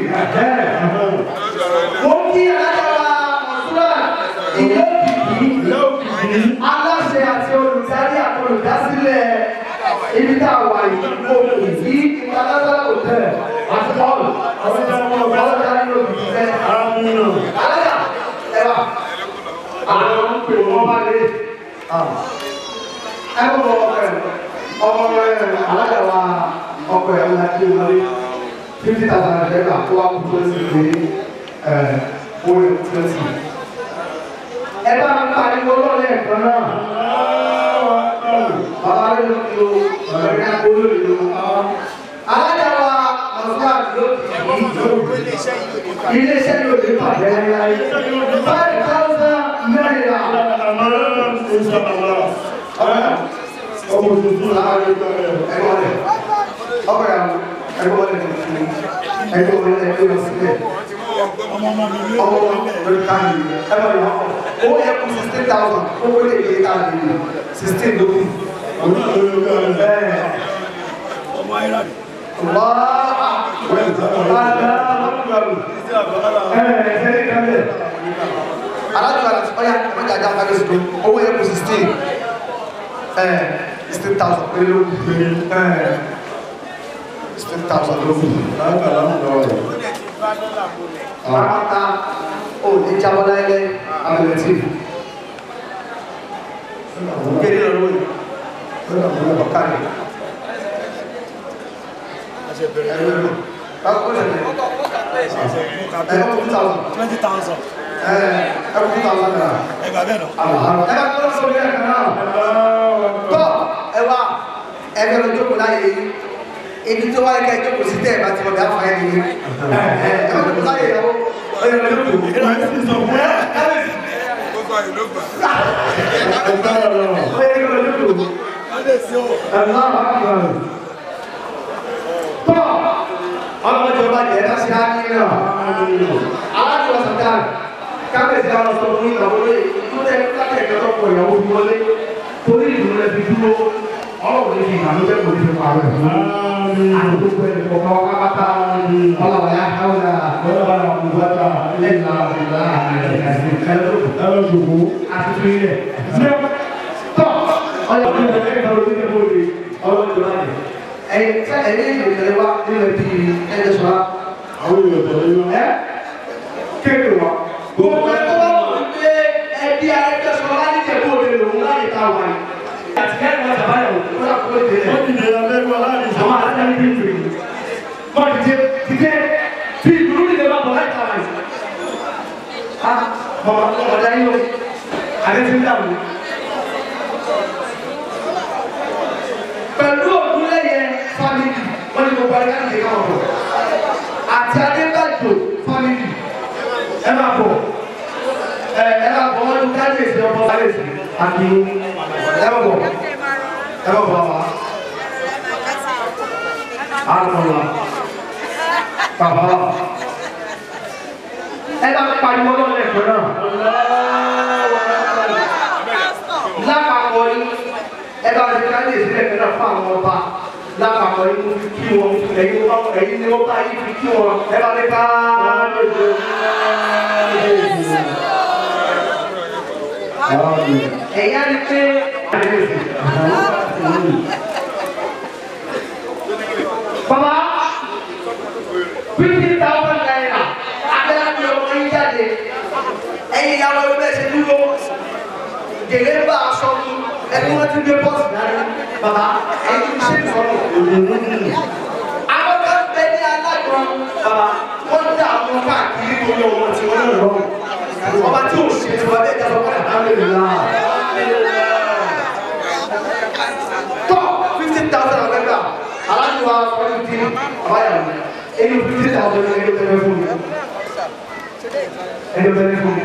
mo kí alájọba ọ̀ṣunà ìlú òkìkí aláṣẹ àti olùdarí àti olùdásílẹ̀ ibi tá a wà yìí mo kì í international hotel àti paul ọlọ́dà ní òkìkí fẹ́ alájà ẹ wà àwọn ń pè wọ́n bá lé ẹ bọ̀ ọkọ ẹ̀ ọmọ ẹ̀ alájà wa ọkọ ẹ̀ ọ̀la tí o wọlé fifty thousand naira ẹ̀ka tó wà kú tó sì gbé ẹ̀ owó ẹ̀ tó sì. ẹ bá mi pariwo lọ́lẹ̀ kan náà bàbá rẹ̀ ló ti lo ọ̀rẹ́ náà kó lórí lo. alájà wa ọ̀sán àti ló ti kì í ilé iṣẹ́ yóò dé pàdé láyé five thousand naira. ọmọ tuntun láàárín ẹgbẹ́ rẹ̀ ọkọ̀ yà wọ́n ẹgbẹ́ rẹ̀ tuntun ẹgbẹ́ rẹ̀ ẹgbẹ́ rẹ̀ sílẹ̀ ọmọ rẹ̀ káàdì ẹgbẹ́ rẹ̀ owó yẹ kú sixteen thousand owó lè gbé káàdì sixteen ló kù. ọmọ ayé rà ní. alájọ àti ọyá ọjà ajá fagé sí owó yẹ kú sixteen sixteen thousand péré ló kù sixteen thousand ló kù. Pàápàá ò ní jábọ́ láyé abẹ́lẹ́tì. Kéde lọ́wọ́ yìí. Ọ̀kadì. Báwo lè lè? Ẹ ọ́ two thousand. Twenty thousand. Ẹ ẹ two thousand naira. Ẹ gbà bẹ́ẹ̀ nọ. Ẹ bá tó lọ́sọ̀rọ̀ yẹn kan náà. Tọ́ ẹ wá ẹ fẹ́ lọ jókòó láyé yìí. Ibi tó wáyé ká ẹ jókòó sí tẹ̀ ẹ bá ti lọ bí a fà yẹn nìyẹn. Ẹ ẹ bá jókòó láyé ìyàwó. Ẹ yẹ lọ jókòó. Ẹ lọ sí sọ fún ẹ. Ẹ lọ sí. Ó yẹ kí lọ jókòó. Ẹ lọ bá wà lọ tọ́ ọlọ́mọdé ọba jẹ́ ẹ̀dá sí ákí náà aláàjọ ọ̀sán kábẹ̀sì àwọn ọ̀sán fún ìgbà wọlé ìtúndẹ̀ kákẹ́ ìjọba pọ̀ ìyàwó fi wọlé torí ìlú rẹ̀ fi dúró ọlọ́run ní fi ìgbàlú bẹ́ẹ̀ kò ní fi pààrọ̀ ẹ̀ àti gbogbo ẹ̀ kọ̀ọ̀kan wá pátá ọlọ́wà yá káwọ́dà ọlọ́wà yá kúbátà lẹ́la ìlà ẹ̀ẹ́dẹ́gbẹ̀rún àti fi rẹ̀ tọ́ ọlọ́run ní ẹ̀yìn tẹ ẹ̀yìn ìgbésẹ̀ wa nínú ẹbí ẹ̀jẹ̀ sọ̀rọ̀. àwọn èèyàn tẹ̀lé yín. ẹ kéèké wa. gbogbo ẹ̀ tó bá wọ̀ wípé ẹbí ẹ̀jẹ̀ sọ̀rọ̀ láti jẹ́ kó lè lòun láyé ká wà yìí. àti kẹ́kẹ́ wọn sábà yà wò ó yà kó lè dé. wọ́n ti dèrò abẹ́rẹ́ wọn láti sọ. àwọn alájà ní bíi tìrì. wọ́n ti dé ti dé tí ìdúró ní ìdẹ́gbà bọ̀ láì ká wà yìí. a bọ̀ ọ̀dà yìí o àdé ti ń dà wò. pẹ̀lú òkú gbogbo ayé láti ṣe káwọn bọ̀ àti adébàjò fámìlì ẹ máa bọ̀ ẹ ẹ máa bọ̀ wọ́n ní kábíyèsí ọmọ kábíyèsí àti ẹ máa bọ̀ ẹ máa bọ̀ wá. Àlọ́lá bàbá ẹ bá pariwo lọ́lẹ̀ ẹ̀kọ́ náà lápapọ̀ yìí ẹ bá ti kábíyèsí ẹ̀kọ́ náà fún àwọn ọba lápapọ̀ yìí mo fi kí wọn ẹ̀yin wọn ẹ̀yin ni wọ́n bá yìí fi kí wọn ẹ bá ti ká ẹ̀yà ni pé bàbá fifty thousand naira abẹ́rẹ́ mi ọmọ yín jáde ẹ̀yin ìyàwó ẹgbẹ́ ṣe dúró gèlè bá aṣọ mi ẹni wọ́n ti gbé bọ́ọ̀sì dání bàbá ẹ̀yin ṣe sọ̀rọ̀ àwọn kan bẹ ní alágbọ̀n bàbá wọ́n dá àwọn káàkiri torí ọmọ tí wọ́n lọ lọ́wọ́ ọba tí ò ṣe tí wọ́n bẹ jẹ́ ọmọ alhamdulillah tọ́ fifty thousand ọ̀gẹ́gbà aláàjì wa fọ́nù tí àbáyà mi ẹni fifty thousand ẹni tó tẹ́lẹ̀ fún mi ẹni tó tẹ́lẹ̀ fún mi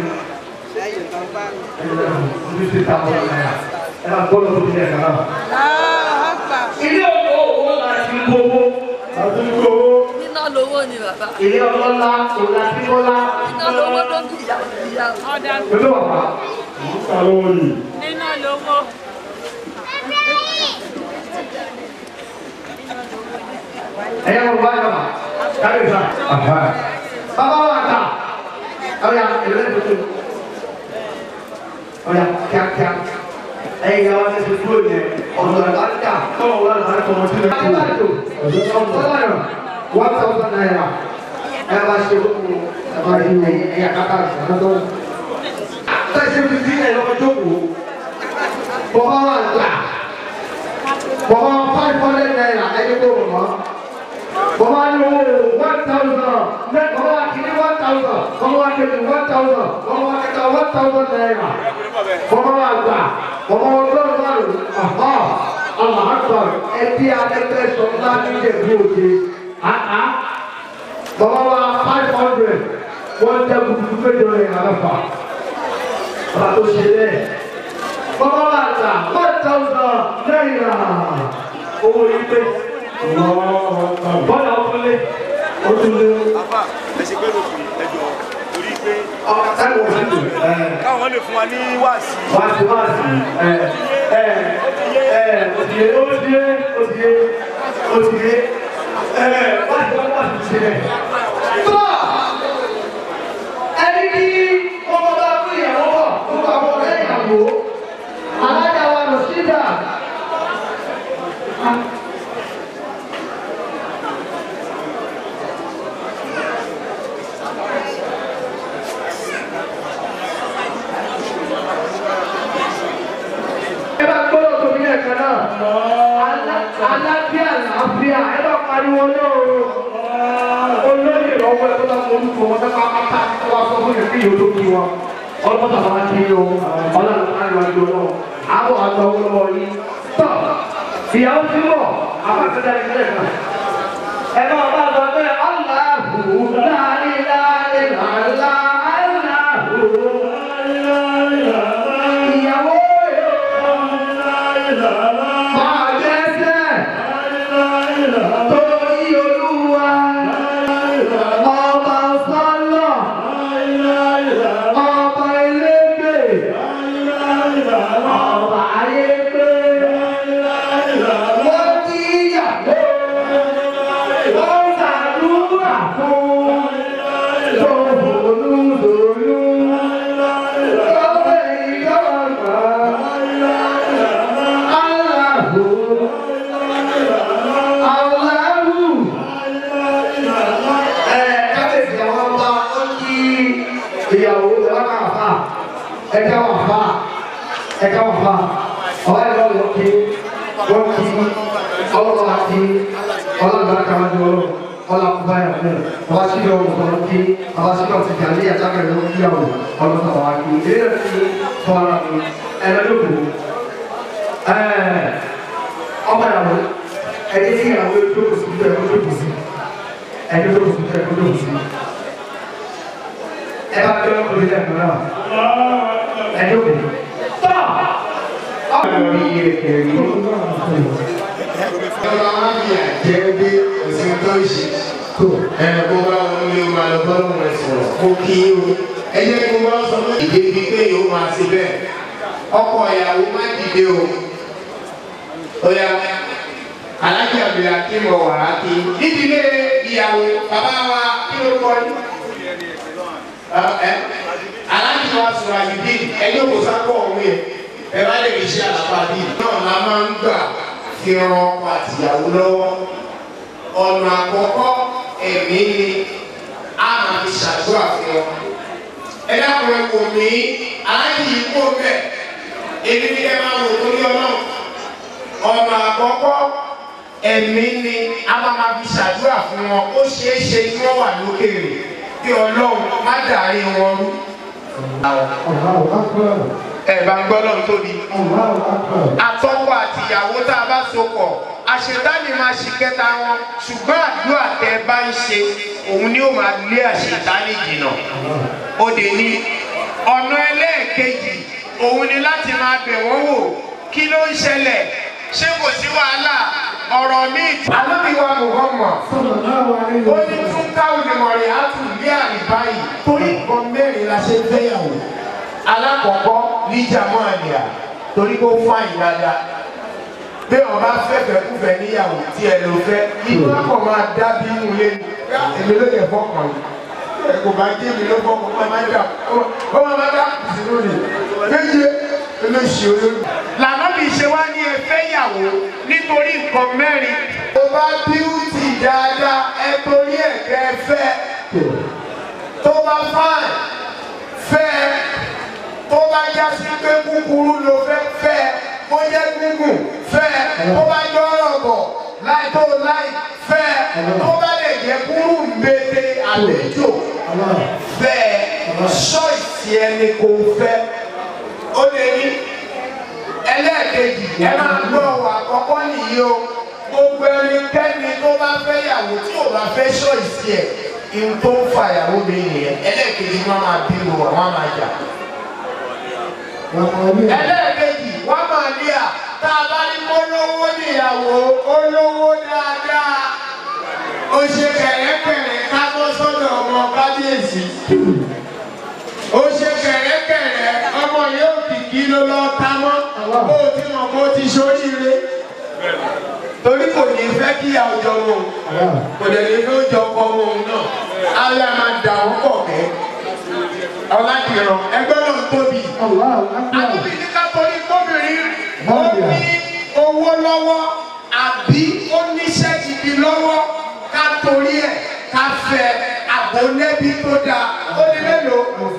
fifty thousand naira ẹ máa gbọ́dọ̀ tó tilẹ̀ kan náà. ilé owó owó láti gbowó láti gbowó. Iná lówó ni bàbá. ilé ọlọ́lá kò láti kọ́lá. Iná lówó ló ń bìyà bìyà. Ọ̀dà pẹ̀lú bàbá. ká lówó yìí. Iná lówó. ẹ̀yà wọn bá yọ̀ wá kárí sá. bàbá wa ta ọ̀yà ìrẹ́lẹ̀ tuntun ọ̀yà kíákíá ẹ̀yìn àwọn ẹ̀sìn kúrò yẹn ọ̀dọ̀ àlàáfíà tọ́wọ́ wọn àlàáfíà tọmọ sílẹ̀ kúrò. ọ̀dọ̀ one thousand naira ẹ bá ṣe kókò ẹ bá ṣe ẹ̀yìn ẹ̀yà kátà ìṣàkóso. tẹ̀sí fi sí ẹ̀yọ́ ọjọ́kùú bọ́bá wa gbà bọ́bá five hundred naira ẹ̀yìn kó mọ̀ bọ́bá ní o one thousand mẹ bọ́bá wa kìíní one thousand bọ́bá wa kìíní one thousand bọ́bá wa kẹta one thousand naira bọ́bá wa gbà bọ́bá wa gbọ́dọ̀ wà lò ọ̀họ́ ọ̀làhàtọ̀ ẹbí adẹ́gbẹ́ sọ̀tà níjẹ̀ bí òde àhá bọ́bá wa five hundred wọ́n tẹ kutuku méjọ yẹn àlọ́fà bàbá tó ṣe bẹ́ẹ̀ bọ́bá wa gbà one thousand naira owó yìí pé bọ́lá ọ̀túnlé ọ̀túnlé. àbá ẹsẹ̀ pé lóṣù ẹjọ́ torí pé ọ̀rọ̀ táwọn ò sí káwọn lè fún wa ní wáàsí. wáàsí wáàsí ẹ ẹ ẹ òtìyé òtìyé òtìyé òtìyé ẹ wáàsí wáàsí ti ṣe. tó ẹni kí ọmọ bá fún ìyàwó bọ̀ fún àwọn ọ̀rẹ́ ìyàwó alájà wa lọ sí ìjà. ẹ bá gbọ́dọ̀ tóbi ní ẹ̀ka náà alábíà làáfíà ẹ bá pariwo náà o olóyè lọ́wọ́ ẹ tó bá mọ orúkọ wọn sábà pátá wá sọ fún yẹn kí yóò tó kí wọn ọlọ́pàá sábà kí yín o ọlọ́run á lọ àjọ náà àbọ̀ àgbà owó lọ́wọ́ yín tọ́ ìyàwó ti bọ̀ àbákẹ́dá ìpínlẹ̀ kan ẹ máa bá a sọ pé aláàbò láàrin láàrin làlá aláàbò ìyàwó yóò. Máa dẹ́sẹ̀ torí olúwa ọba sọ́lọ̀ ọba elégbè ọba ayégbé wọ́n kí ìyàwó wọ́n ṣàdúrà fún tòbólú tòlú lọ́wọ́ ìjọba. Allahu Allahu ẹ kábíyèsí àwọn ọba ó kí ìyàwó ìwádà àfà ẹ̀ka wà fà ẹ̀ka wà fà ọba ìlọ lọ kí wọ́n kí ọlọ́wọ́ àti ọlọ́dún akáwájú ọlọ́ ọlọ́ àkúbá yà fún ọba sílẹ̀ ọ̀hún ọ̀hún kí ọba sílẹ̀ ọ̀hún ti jà ní àtàkà ìlú kíyàwó ọlọ́dún àwọn akí ìdílé rẹ̀ ti fọ́ ara mi ẹ̀rọ lóko ọmọ ìyàwó ẹni tí ìyàwó yóò jókòó sí ìjọ ẹ̀kọ́ jókòó sí ẹni jókòó sí ìjọ ẹ̀kọ́ jókòó sí. ẹ bá gbé ọkùnrin lẹ́nu náà ẹ jókòó. tọ́ ọkùnrin yìí kẹrì ọba máa ń fi àjẹ́ bí òsín tó ń ṣe ẹ kó bá wọn ní o máa lọ bọ́ lọ́wọ́ ẹ sọ̀rọ̀ kó kí o ẹ jẹ́ kó bá sọ fún ìdí bíi pé yóò máa ṣe bẹ́ẹ̀ ọkọ ìyàwó má dìde o ó yá alájà bìrì akínwó wàrà kí nídìílé ìyàwó bàbá wa kí ló kọ́ ní. alájà wa sọ̀rọ̀ àyùdí ẹni kò sákọ̀ ọ̀hún yẹn ẹ bá lè fi ṣe àlàpàdé náà la máa ń gbà fi ran ọkọ àtìyàwó lọ́wọ́ ọ̀nà àkọ́kọ́ ẹ̀mí ni a máa fi ṣàdúrà fún wọn. ẹ dákun ẹ kò mí aláàjì yìí kó bẹ́ẹ̀ èmi ni ẹ máa wò lórí ọlọ́run. ọ̀nà àkọ́kọ́ ẹ̀mí ni a máa máa fi ṣàdúrà fún wọn ó ṣeé ṣe kí wọ́n wà lókèrè kí ọlọ́run má dàrí wọn rú. ẹ bá ń gbọ́ lọ́run tóbi àtọ́kọ àtìyàwó tá a bá so pọ̀ àṣetánì máa ṣe kẹta wọn ṣùgbọ́n àdúrà tẹ bá ń ṣe òun ni ó máa lé àṣetánì jìnnà ó dé ní ọ̀nà ẹlẹ́ẹ̀kejì òun ni láti máa bẹ̀ wọ́n wò kí ló ń ṣẹlẹ̀ ṣé kò sí wàhálà ọ̀rọ̀ míì. alábìwá muhammad ó ní tún káwọn ìmọ̀ràn àtúndí àríbáyìí torí nǹkan mẹ́rin la ṣe fẹ́yàwó alákọ̀ọ́kọ́ níjà mọ́ àlìyà torí kó fáyìn dáadáa bí wọn bá fẹ́fẹ́ kúfẹ́ níyàwó tí ẹ lò fẹ́ inú akọ̀ máa dá bí inú ilé èmi ló yẹ fọkàn yìí ẹ kò bá jẹ́ mi ló fọkàn ó máa dà ó máa dà sínú ni méje olóṣì olórí. lànà bí ṣe wá ní ẹfẹ́ yàwó nítorí nǹkan mẹ́rin. tó bá bíútì dáadáa ẹ torí ẹ̀kẹ́ fẹ́ tó bá fáìn fẹ́ tó bá já sí pé kúkúrú ló fẹ́ fẹ́ ó jẹ́ gúngùn fẹ́ tó bá jọ ọ̀rọ̀ bọ̀ láì tó láì fẹ́ tó bá lè jẹ́ kúrú mbete àlejò fẹ́ ṣọ́ọ̀ṣì ẹni kò fẹ́ ó lè ní ẹlẹ́ẹ̀kejì ẹ máa gbọ́ ọ̀wọ̀ àkọ́kọ́ nìyí o gbogbo ẹnikẹ́ni tó bá fẹ́ yàwó tí ò bá fẹ́ ṣọ́ọ̀ṣì ẹ̀ ihun tó ń fa ìyàwó mi nìyẹn ẹlẹ́ẹ̀kejì wọn máa bí wọn wọn máa jà ẹlẹ́ẹ̀kejì wọ́n máa ní à tá a bá ní kó lówó níyàwó ó lówó dáadáa ó ṣe kẹ̀rẹ́kẹ̀rẹ́ ká bọ́ sọ́dọ̀ ọmọ kábíyèsí ó ṣe kẹ̀rẹ́kẹ̀rẹ́ ọmọ yóò kìkì ló lọ ta mọ́ ó ti mọ̀ kó ti ṣoríire torí kò ní fẹ́ kí àwùjọ wọn kò dẹ̀ ní fẹ́ jọ ọkọ wọn náà alẹ́ máa dà wọ́n pọ̀ kẹ́ ọ̀làdìrán ẹgbẹ́ náà tóbi. àdúgbò ní ká torí kóbìnrin ó ní owó lọ́wọ́ àbí ó níṣẹ́ gidi lọ́wọ́ ká torí ẹ̀ ká fẹ́ àbólẹ́bí tó dáa ó ní mélòó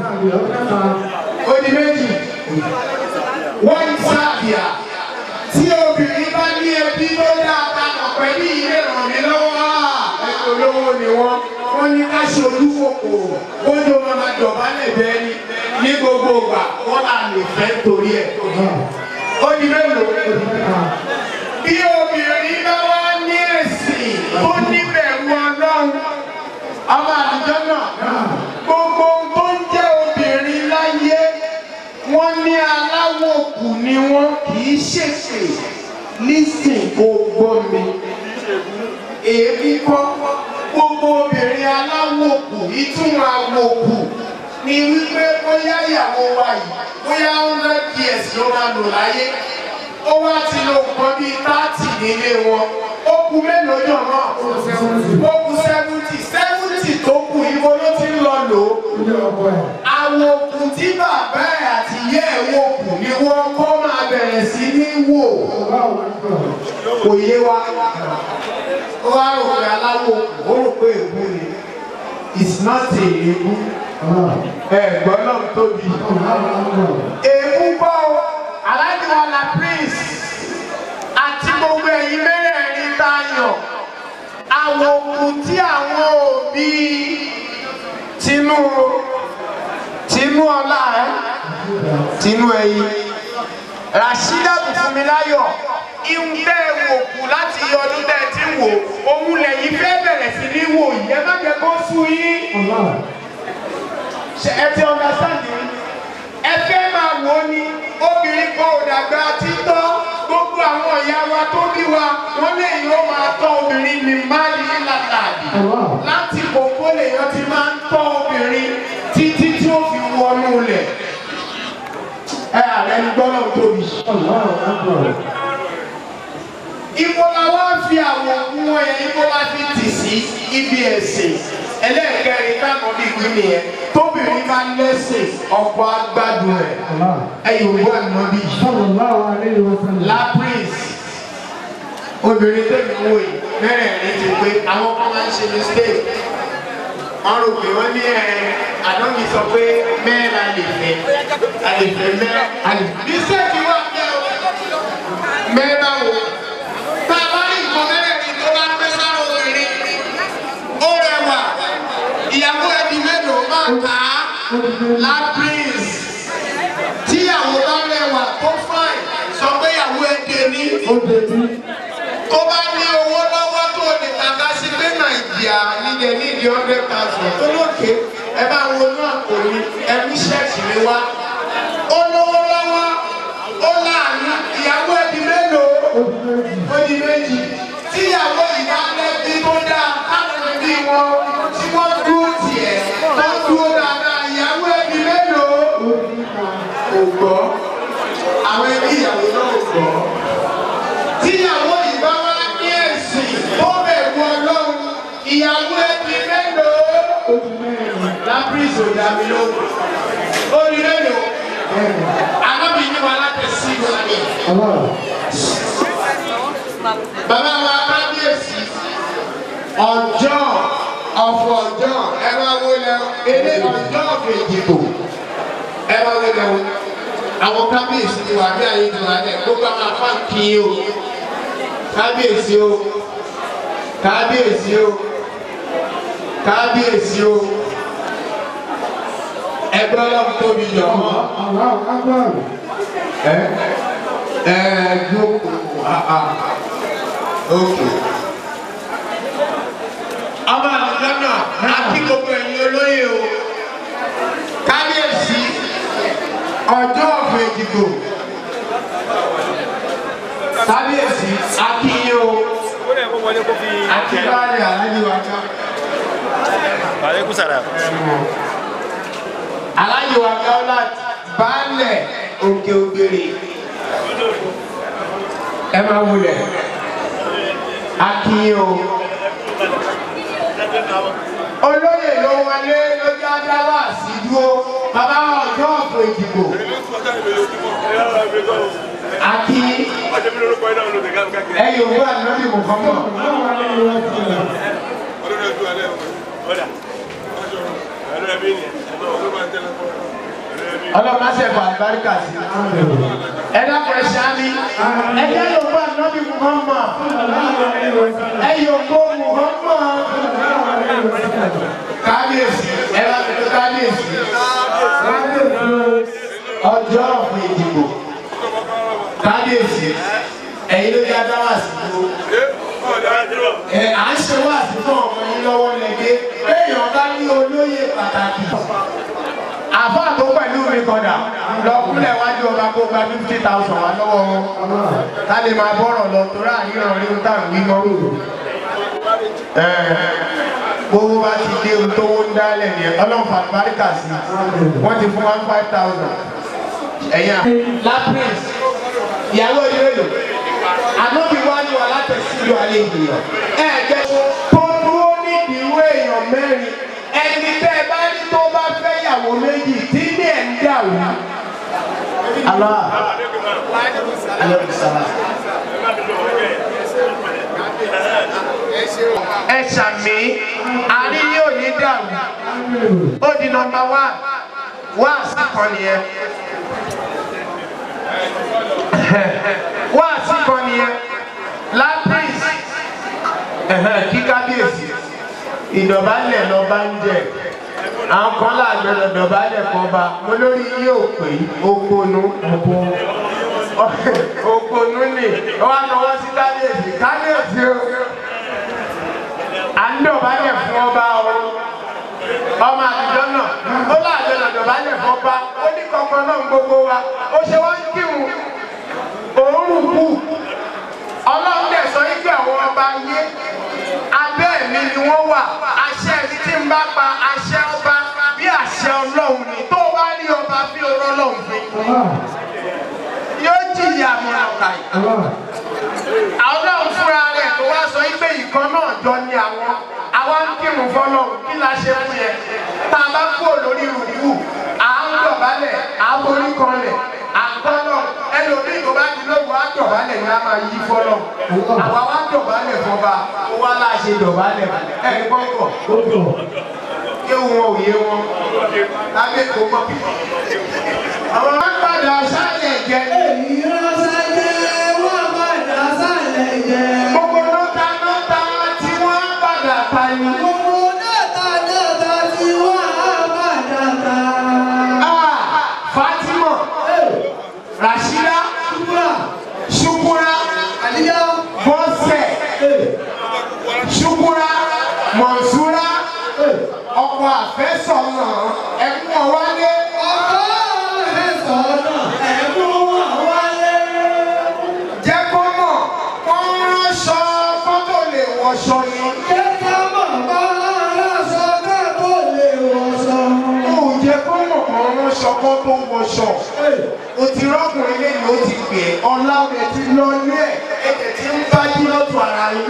ó ní méjì wọ́n ń sábìà tí obìnrin bá ní ẹbí tó dáa papọ̀ pẹ̀lú ilé ràn mí lọ́wọ́ ẹ̀kọ́ olówó ni wọ́n wọ́n ní ká ṣe olúkòkòrò ó ní o máa dọ̀bálẹ̀ bẹ́ẹ̀ ni ní gbogbo ìgbà wọ́n là lè fẹ́ torí ẹ̀. ó di mélòó bí obìnrin bá wá ní ẹ̀sìn tó níbẹ̀rù ọlọ́run ọmọ àdìjọ́ náà gbogbo tó ń jẹ́ obìnrin láyé wọ́n ní aláwọ̀ kù ni wọ́n kì í ṣèṣe lísìn gbogbo mi èébí kọ́ gbogbo obìnrin aláwòkù ìtumọ̀ àwòkù ni wípé bóyá ìyàwó wa yìí bóyá hundred years ló máa lò láyé ó wá ti lo nǹkan bíi thirty nílé wọn ó kú mélòó jọ náà ó kú seventy seventy tó kù ibo ló ti ń lọ lò ó àwòkù tí bàbá ẹ̀ àti ìyá ẹ̀ wòkù ni wọ́n kọ́ máa bẹ̀rẹ̀ sí ní wò kò yé wa ó wá rò pé aláwọ̀ ó rò pé ègbú ni it's not a ègbú ẹ̀gbọ́n náà tóbi ègbú bọ́ aláìníwá la prince àti gbogbo ẹ̀yin mẹ́rẹ̀ẹ̀rin tá a yàn àwòkù tí àwọn òbí tinú tinú ọlá ẹ tinú ẹyin Rashida Bùfúnmiláyọ̀ ìhun tẹ́ ẹ wò kù láti yọ ọdún tẹ́ ẹ wò òun lẹ́yìn fẹ́ bẹ̀rẹ̀ sí ní wò yìí ẹ má jẹ́ kó sú yín ṣe ẹ ti understand mi ẹ fẹ́ máa wò ó ní obìnrin kan ò dàgbà títọ́ gbogbo àwọn ìyá wa tó bí wa wọ́n lè yóò máa tọ́ obìnrin ní máàlì látàdì láti kókó lèèyàn ti máa ń tọ́ obìnrin títí tí ó fi wọnú lẹ̀ ẹ ààrẹ ní gbọ́dọ̀ tóbi. Ibo la wá fi àwọn òkú wọn yẹn, ibo la fi tì sí ibi ẹ̀sìn. Ẹlẹ́ẹ̀kẹrin káàkó bí ìwé nìyẹn. Tóbìnrin bá lẹ́sìn, ọkọ̀ agbádùn ẹ̀. Ẹyin òwú àná bí. Lapris. Obìnrin tẹ̀mí wò yìí, mẹ́rẹ̀ẹ̀rin ti pé àwọn kan máa ń ṣe mistake. Wọ́n rò pé wọ́n ní ẹ̀ àdánwì sọ pé mẹ́rin la lè fẹ́. A lè fẹ́ mẹ́rin. A lè fẹ́. Mistake wà bẹ́ẹ̀ o. Mẹ́rin bá wò tá a bá rí nǹkan mẹ́rẹ̀ẹ̀rin tó bá pẹ́ sára obìnrin ó rẹwà ìyàwó ẹbí mélòó máa kà á lapris tíyàwó bá rẹwà tó fáìn sọ pé ìyàwó ẹdẹ ní tó bá ní owó lọ́wọ́ tó lè tàkà sí pé nàìjíríà nílẹ̀ nídìí hundred thousand tó lókè ẹ bá wọnú àpò mi ẹ mú ṣẹ́ẹ̀tì mi wá ó lówó lọ́wọ́ ó láàánú ìyàwó ẹbí mélòó ó di méjì tíyàwó ìbálẹ́bí tó dáa káwọn ẹbí wọn tí wọ́n dúró tiẹ̀ tó dúró dáadáa ìyàwó ẹbí mélòó kò gbọ́ àwọn ẹbí ìyàwó náà kò gbọ́ tíyàwó ìbá wá ní ẹ̀sìn tó bẹ̀rù ọlọ́run ìyàwó ẹbí mélòó láprísì ò dá mi lóhùn ó di mélòó alábìíní wa láti sí ìwà ni bàbá wa kábíyèsí ọjọ́ ọ̀fọ̀ ọjọ́ ẹ máa wo lẹ ilé ọjọ́ kejìbò ẹ máa wo lẹ o àwọn kábíyèsí ti wà ní àyè ti wà ní ẹ gbogbo àwọn afá kì í o kábíyèsí o kábíyèsí o kábíyèsí o ẹgbẹ́ ọlọ́run tóbi jọ mọ́ ẹ ẹ jókòó àà òkè. ọmọ àlùjọ náà àti gbogbo ẹ̀yin olóyè o kábíyèsí ọjọ́ ọ̀fọ̀ èdìbò kábíyèsí akínyé o àti báyìí aláàjì wa ká. Aleykum salaam. aláàjì wa ká ọlá baálẹ̀ òkè ògbèrè ẹ máa wulẹ̀ akínyé o olóyè ló wọlé lójú adáwà sí dúró bàbá ọjọ́ ọ̀pọ̀ ìdìbò akí ẹ yóò wá lórí mọ̀kànmọ́. ọlọ́pàá ṣẹ̀fọ̀ àlùbáríkà sí ẹ dákun ẹ ṣáámi ẹ jẹ́ yóò wá lórí mọ̀kànmọ́ ẹ yóò kó mọ̀kànmọ́ kábíyèsí ẹ bá mi tó kábíyèsí ọjọ́ ọ̀fọ̀ ìdìbò kábíyèsí ẹ̀yin ló yá dá wà sí dúró ẹ à ń ṣe wá sí fún ọmọ yín lọ́wọ́ lẹ́gbẹ́ èèyàn bá ní olóyè pàtàkì àfọ àtó pẹ̀lú mi kọ̀dà lọ́kúnlẹ̀ wájú ọba kó gba fifty thousand wá lọ́wọ́ wọn ká lè máa bọ́rọ̀ lọ torí àríyàn rí ń tàn wí mọ́ gbogbo bá ti dé ohun tó ń dálẹ̀ ní ọlọ́run fàlùbáríkà sí wọ́n ti fún one five thousand ẹ̀yà. lapis ìyàwó ìrèlò ànábì wá ní wa látẹ̀sílù alẹ́ ènìyàn ẹ̀ jẹ́ tó dúró nídìí ìwé èèyàn mẹ́rin ẹni tẹ́ ẹ bá ní tó bá fẹ́ yàwó méjì tí ní ẹ̀ ń dà wá. Allah. Aleykum salaam ẹ ṣàmì àrí yóò ní dàrú ó di nọmba wá wá àsìkò nìyẹn wá àsìkò nìyẹn lapis kí kábíyèsí ìdọ̀bálẹ̀ lọ bá ń jẹ àwọn kan láàgbẹ̀ lọ́dọ̀bálẹ̀ kan bá mo lórí yóò pè okonu okonu ni wọ́n á náwó sí kábíyèsí kábíyèsí o dọ̀bálẹ̀ fún ọba ọ̀run ọmọ àtijọ́ náà ó láàjọ náà dọ̀bálẹ̀ fún ọba ó ní kankan náà gbogbo wa ó ṣe wá ń kírun òórùn kù ọlọ́run dẹ̀ sọ yí pé àwọn ọba yé abẹ́ mi ni wọ́n wà àṣẹ mi tí ń bá pa àṣẹ ọba bí àṣẹ ọlọ́run ni tó o bá rí ọba bí orọ́ ọlọ́run fi yóò jìyà mọ̀nàkà yìí ọlọ́run fúnra rẹ̀ tó wá sọ yí pé ìkan náà jọ ni àwọn àwa ń kírun fọlọ́run kí la ṣe fún yẹn tá a bá kúrò lórí rùkú à ń dọ̀bálẹ̀ à ń borí kanlẹ̀ àkọ́lọ̀ ẹlòmíì tó bá ti lóògùn á dọ̀bálẹ̀ ni a máa yí fọlọ́ àwa wá dọ̀bálẹ̀ fọba ó wá láà ṣe dọ̀bálẹ̀ ẹ̀ gbọ́ngàn yé wọn ò yé wọn lábẹ́ kó mọ́ àwọn máa ń padà sálẹ̀ jẹ. èyí ránṣẹ́ jẹ́ wọ́n padà sálẹ̀ jẹ. gbogbo nọ́ta nọ́ta tí wọ́n ń padà ta ni. gbogbo nọ́ta nọ́ta tí wọ́n á padà ta. Fatima Rashida Shukura Aliya Bọ́sẹ̀ Shukura Mọ̀nsúra ọkọ̀ àfẹ́sọ̀nà ẹ̀kún ọ̀wálé. ọkọ̀ àfẹ́sọ̀nà ẹ̀kún ọ̀wálé. jẹ́ kó mọ̀ wọ́n ránṣọ kó tó lè wọṣọ ni. jẹ́ kó mọ̀ wọ́n ránṣọ kó tó lè wọṣọ. ó jẹ́ kó mọ̀ wọ́n ránṣọ kó tó wọṣọ. o ti rọ́kùnrin lẹ́yìn ó ti pè é ọlá rẹ̀ ti lọ ilé ẹ̀ ẹ̀jẹ̀ ti ń bá jí lọ́tọ̀ ara yín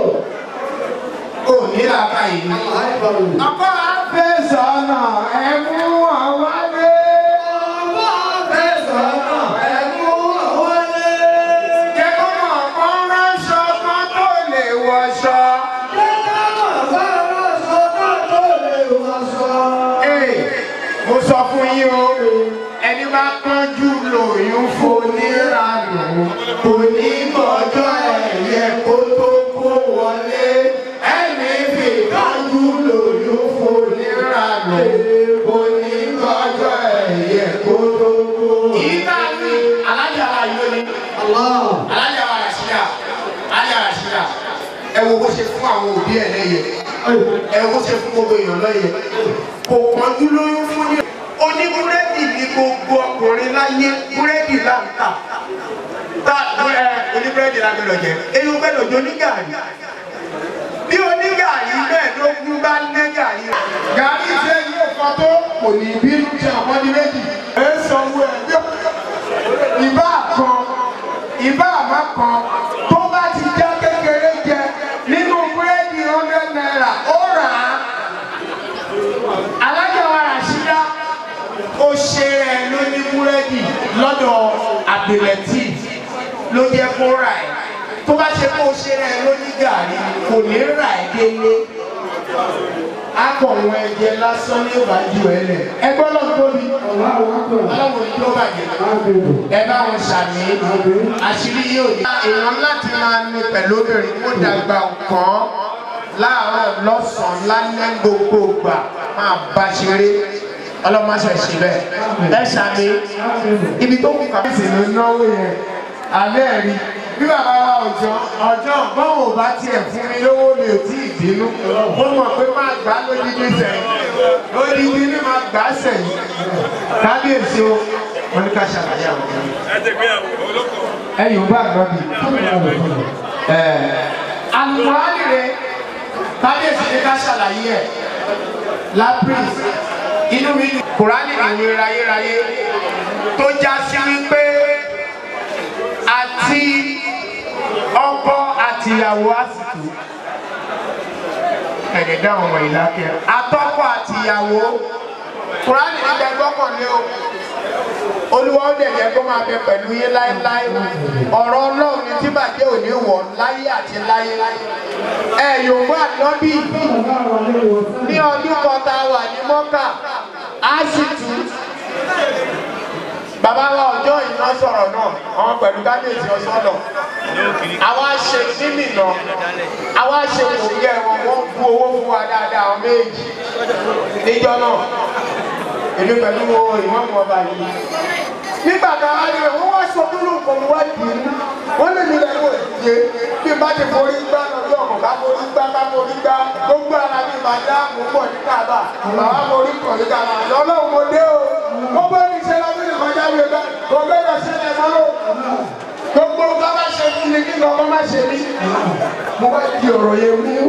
ò ní làbá yìí. Ọkọ àfẹ́sọ̀nà ẹ̀mú àwálé. Ọkọ àfẹ́sọ̀nà ẹ̀mú àwálé. Jẹ́kọ́ mọ̀ kán ránṣọ kan tó lè wọṣọ. Jẹ́kọ́ mọ̀ kán ránṣọ kan tó lè wọṣọ. Ee, mo sọ fún yín o, ẹni bá kánjú lòyún foníranù, kò ní gbọ́jọ́ ẹ̀yẹ kó tó kó wọlé ẹni fi kájú lòyún foníranù onígbọ́jọ́ ẹ̀yẹ kó tó kó. ìgbà mi alájà wa yóò ní. alájà wa ràṣídà alájà ràṣídà ẹ wo bó ṣe fún àwọn òbí ẹ lẹ́yẹ ẹ wo bó ṣe fún gbogbo èèyàn lẹ́yẹ kò kánjú lóyún fún ní. oníbúrẹ́dì ni gbogbo ọkùnrin láyé búrẹ́dì là ń tà tá ẹ oníbúrẹ́dì la gbẹdọ̀ jẹ eyín gbẹdọ̀ jọ ní gàrí bí onígàrí mẹ́ẹ̀ẹ́dógún bá ní gàrí. gàrí ṣe yóò kọ́ tó kò ní bínú ṣe àpọ́njú méjì. ẹ sanwó ẹ bí ìbá kan ìbá àmọ́ kan tó bá ti já kékeré jẹ nínú búrẹ́dì hundred naira ó rà á. alájà wa Ràṣídà ó ṣe ẹ lóní búrẹ́dì lọ́dọ̀ àbẹ̀lẹ̀tì ló jẹ́ kó rà ẹ̀ tó bá ṣe kó o ṣe rẹ lóní gàrí kò ní rà ẹ́ délé akọ̀wọ̀n ẹ̀jẹ̀ lásán ní ìbàjú ẹ lẹ̀ ẹgbẹ́ ọlọ́run tóbi ọlọ́run ní tó bàjẹ́ ẹ bá wọn ṣàmì àṣírí yóò ní. èèyàn láti máa ní pẹ̀lú obìnrin kó dàgbà nǹkan láàárọ̀ lọ́sàn-án lálẹ́ gbogbo gbà máa bá ṣeré ọlọ́mọṣẹ́ ṣe bẹ́ẹ̀ ẹ ṣàmì ibi tó kù kàbíyèsí ló náwó yẹn alẹ́ rí bí bàbá wa ọjọ́ ọjọ́ bọ́n ò bá tiẹ̀ fún mi lówó mi ò tí ì bínú mo mọ̀ pé máa gbá lódìdí sẹ́yìn lódìdí ni máa gbá sẹ́yìn kábíyèsí o wọn ní ká ṣàlàyé àwọn ọmọ ẹ yóò bá àgbà bì ẹ alùpùpù rẹ kábíyèsí ní ká ṣàlàyé ẹ lápris inú mi ní kùránì ìwé rayérayé tó já sí wípé àti ọkọ àtìyàwó àsìkò ẹ̀dẹ̀ dáhùn ọmọ ìlàkẹ́ atọ́kọ àtìyàwó kùránì nígbà gbọ́kànlé o olúwa ó dẹ̀ yẹ kó máa bẹ pẹ̀lú yín láéláé ọ̀rọ̀ ọlọ́run ní tí bàjẹ́ òní wọ̀ láyé àti láyé ẹ yòówó ànábì ní ọdún kan tá a wà ní mọ́kà á sì tù bàbá wa ọjọ́ ìná sọ̀rọ̀ náà àwọn pẹ̀lú kábíyèsí ọ̀sọ́dọ̀ àwa ṣe nímìnà àwa ṣe òǹgẹ̀ wọn wọ́n bu owó fún wa dáadáa àwọn méjì níjọ́ náà èmi pẹ̀lú ìmọ̀mù ọba yìí nígbà kan á ní wọ́n wá sọ dúró nǹkan wá dì í wọ́n lè ní lẹ́nu òye bí n bá ti forí gbá lọ́jọ́ ọ̀kan ká forí gbá ká forí gbá gbogbo màdáàmù pọ̀ ní kàbà bàbá mo rí pọ̀ ní kàbà lọ́lọ́run mo dé o mo bá ní ṣe lọ́dún ní kọjá mi bá kò gbẹ́dọ̀ ṣẹlẹ̀ mọ́ o gbogbo bá bá ṣe fún mi kí ni ọmọ má ṣe mí mo bá di ọ̀rọ̀ yẹn mú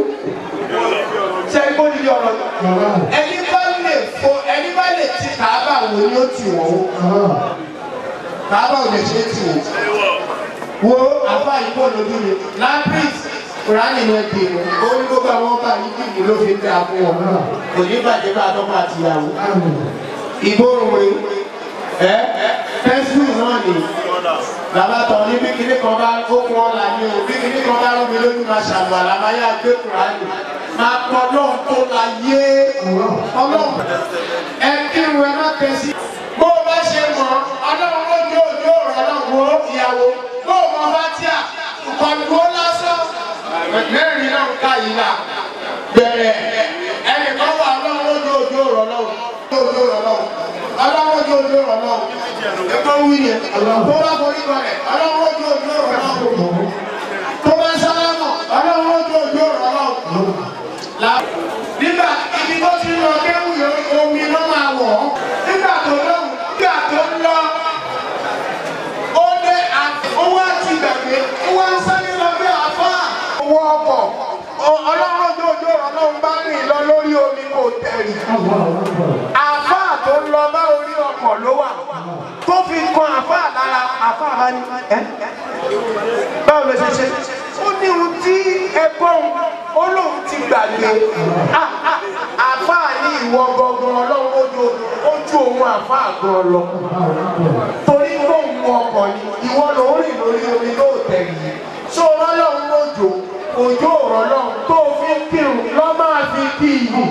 ṣe é kó di ọ̀rọ̀ ẹni bá lè fo ẹni bá lè ti kàbà wò ni ó ti wọ̀ o kàbà ò lè ṣe é ti wò wo àfa ìbò lójú mi lápris kùránì ni ẹ pè mí ó ní gbogbo àwọn ọba yìí kìkì ló fi ń dà fún wọn kò ní bàjẹ́ bá tọ́kọ àtìyàwó ìgbóhùn rẹ ẹ pẹ́ńsìlì náà ni bàbá tọ̀ ní bí kinní kan bá ó kún ọ̀la ní o bí kinní kan bá rú mi lójú máa ṣàlù àlàmáyà gbé kùránì máa pọ̀ ọlọ́run tó la yé ọlọ́run ẹ kírun ẹ má tẹ̀sí bó o bá ṣe mọ̀ ọlọ́run ó jó òjò ọ̀rọ̀ náà wo ìyàwó bó o mọ fatia kọlu ó lásán mẹ́rin náà ń ká yìí náà bẹ̀rẹ̀ ẹnìkan wà ọlọ́run ó jó òjò ọ̀rọ̀ náà jó òjò ọ̀rọ̀ náà ọlọ́run ó jó òjò ọ̀rọ̀ náà ẹ̀kọ́ wí yẹn tó bá forí balẹ̀ ọlọ́run ó jó òjò ọ̀rọ̀ náà tó bá sálámọ̀ ọlọ́run ó jó òjò ọ̀rọ̀ náà nígbà ibi tó ti lọ kéwù omi ló máa wọ̀ ọ́ nígbà tó lọ́wọ́ nígbà tó ń lọ ó dé owó àti gbàgbé owó ń sáré lọ bí àfá owó ọkọ̀ ọlọ́run ojú ojú ọlọ́run bá rìn lọ lórí omi kò tẹ̀lé àfá tó ń lọ bá orí ọkọ̀ ló wà tó fi kan àfá lára àfá bá ní ẹ́ báwo ló ṣe ṣe ó ní ohun tí ẹgbọ́n ó lóun ti gbàgbé àfá ní ìwọ gangan ọlọ́run ojú ojú òun àfá gan lọ torí lóun ọkọ̀ ni ìwọ ló ń rìn lórí omi ló tẹ̀lé ṣó ọlọ́run lójó òjò ọ̀rọ̀ tó fi ń kírun lọ́ máa fi kí iyì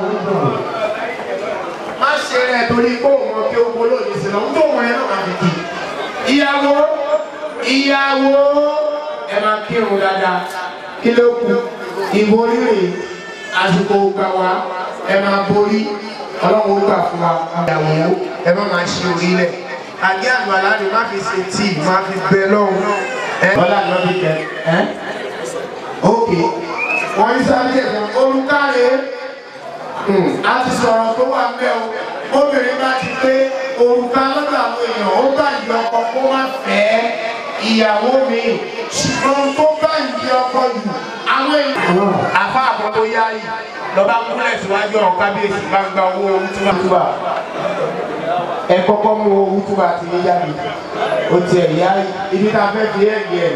má ṣe rẹ̀ torí pé òun ọkẹ́ owó lónìí sí lọ ń tó wọn ẹ náà máa fi kí ìyàwó ìyàwó ẹ máa kírun dáadáa kí ló kù ìbò rírìn àsìkò gbà wá ẹ máa borí ọlọ́run ó gbà fún wa ìyàwó ẹ má máa ṣe orílẹ̀ àgé àgbàlá ni má fi ṣe tíì má fi bẹ lọ́hùn ẹ ọlá lọ́ fi kẹ ẹ ok wọ́n yí sáré ẹ̀sán olùkáre a ti sọ̀rọ̀ tó wà mẹ́ o obìnrin bá ti pé òrùka lọ́dọ̀ àwọn èèyàn ó bá ìdí ọkọ kó má fẹ́ ìyàwó mi ṣùgbọ́n tó bá ìdí ọkọ jù àwọn èèyàn. àfa àkọ́kọ́ yá yìí lọ́ba kúnlẹ̀ síwájú ọ̀hún kábíyèsí bá ń gba owó wútúbà ẹ kọ́kọ́ mú owó wútúbà ti ní yáyì ó tiẹ̀ yá ibi tá a fẹ́ fi ẹ̀ yẹ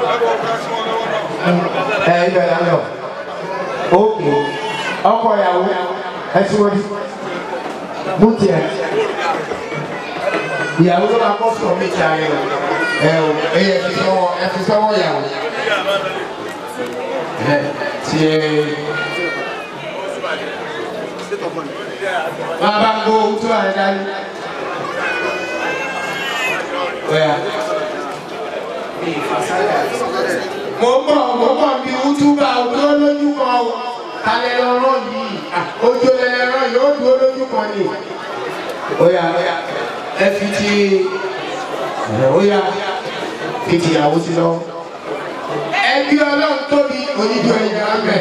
ẹ̀ ẹ̀ ibẹ̀ là ń lọ ókè ọkọ ìyàwó ẹ síwájú mú tiẹ̀ ìyàwó ló máa kọ́ sọ̀rọ̀ méjì ayé o ẹ o ẹ yẹ fi sọ́wọ́ ẹ fi sọ́wọ́ ìyàwó ẹ tiẹ̀ máa bá ń gbó tó àrẹ dání ọ̀yà mo mọ̀ mo mọ̀ bí wútúbà ojú lójú kan o kalẹ̀ lọ́rọ̀ yìí ojú ẹlẹ́rọ̀ yóò dúró lójú kan ni ọ̀yà ọ̀yà ẹ fi ti ọ̀yà fi ti ìyàwó sí lọ. ẹbí ọlọ́run tóbi onídìí ẹ̀yìn amẹ́.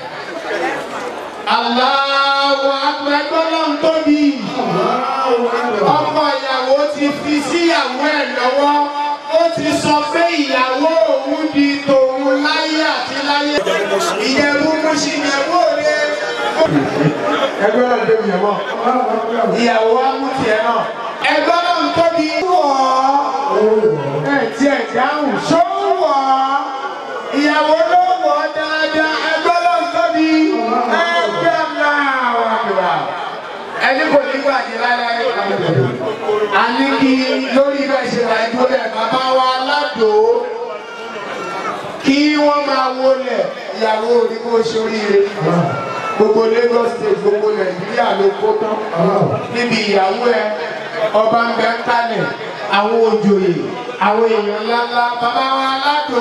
aláwọ̀ akpẹ́gbẹ́ ọlọ́run tóbi. ọkọ ìyàwó ti fi síyàwó ẹ̀ lọ́wọ́ ó ti sọ pé ìyàwó òun di tòun láyé àti láyé. ìyẹ̀wò mo ṣì yẹ̀wò rẹ̀. ẹgbẹ́ ọlọ́run tóbi yẹ̀wò. ìyàwó wa mú tiẹ̀ náà ẹgbẹ́ náà ń tóbi wọ̀ ọ́ ẹ̀ tí ẹ̀ dáhùn ṣó wọ̀ ọ́ ìyàwó ló wọ̀ ọ́ dáadáa ẹgbẹ́ náà ń tóbi ẹgbẹ́ náà wà kíwà ẹni kò ní gbàdé láyé a ní kí lórí bẹ́ẹ̀ ṣe wà dúró lẹ̀ bàbá wa ládò kí wọ́n máa wọlé ìyàwó orí kó ṣoríire gbogbo Lagos state gbogbo Nàìjíríà ló kó tán níbi ìyàwó ẹ ọba ń bẹ kálẹ̀ àwọn òjòyè àwọn èèyàn ńláńlá bàbá wa aládò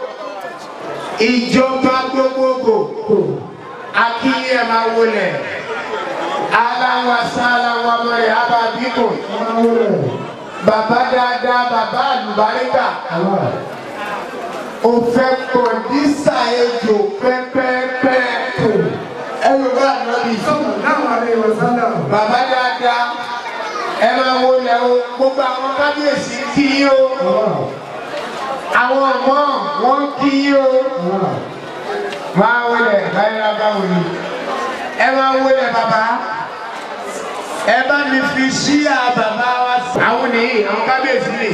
ìjọba gbogbogbò akínyẹ máa wọlé aláwa sáláwa mọ̀rẹ́ abàbíkò bàbá dáadáa bàbá àlùbáríkà ó fẹ́ kọ̀ǹdísà ejò pẹ́pẹ́pẹ́ ẹ yóò bá ànábì bàbá dáadáa ẹ máa wo lẹ o gbogbo àwọn kábíyèsí kí yín o àwọn ọmọ wọn kí yín o máa wọlé báyìí báwo ni ẹ máa wọlé bàbá ẹ bá mi fi ṣíà bàbá wa sí. àwọn nìyí àwọn kábíyèsí nìyí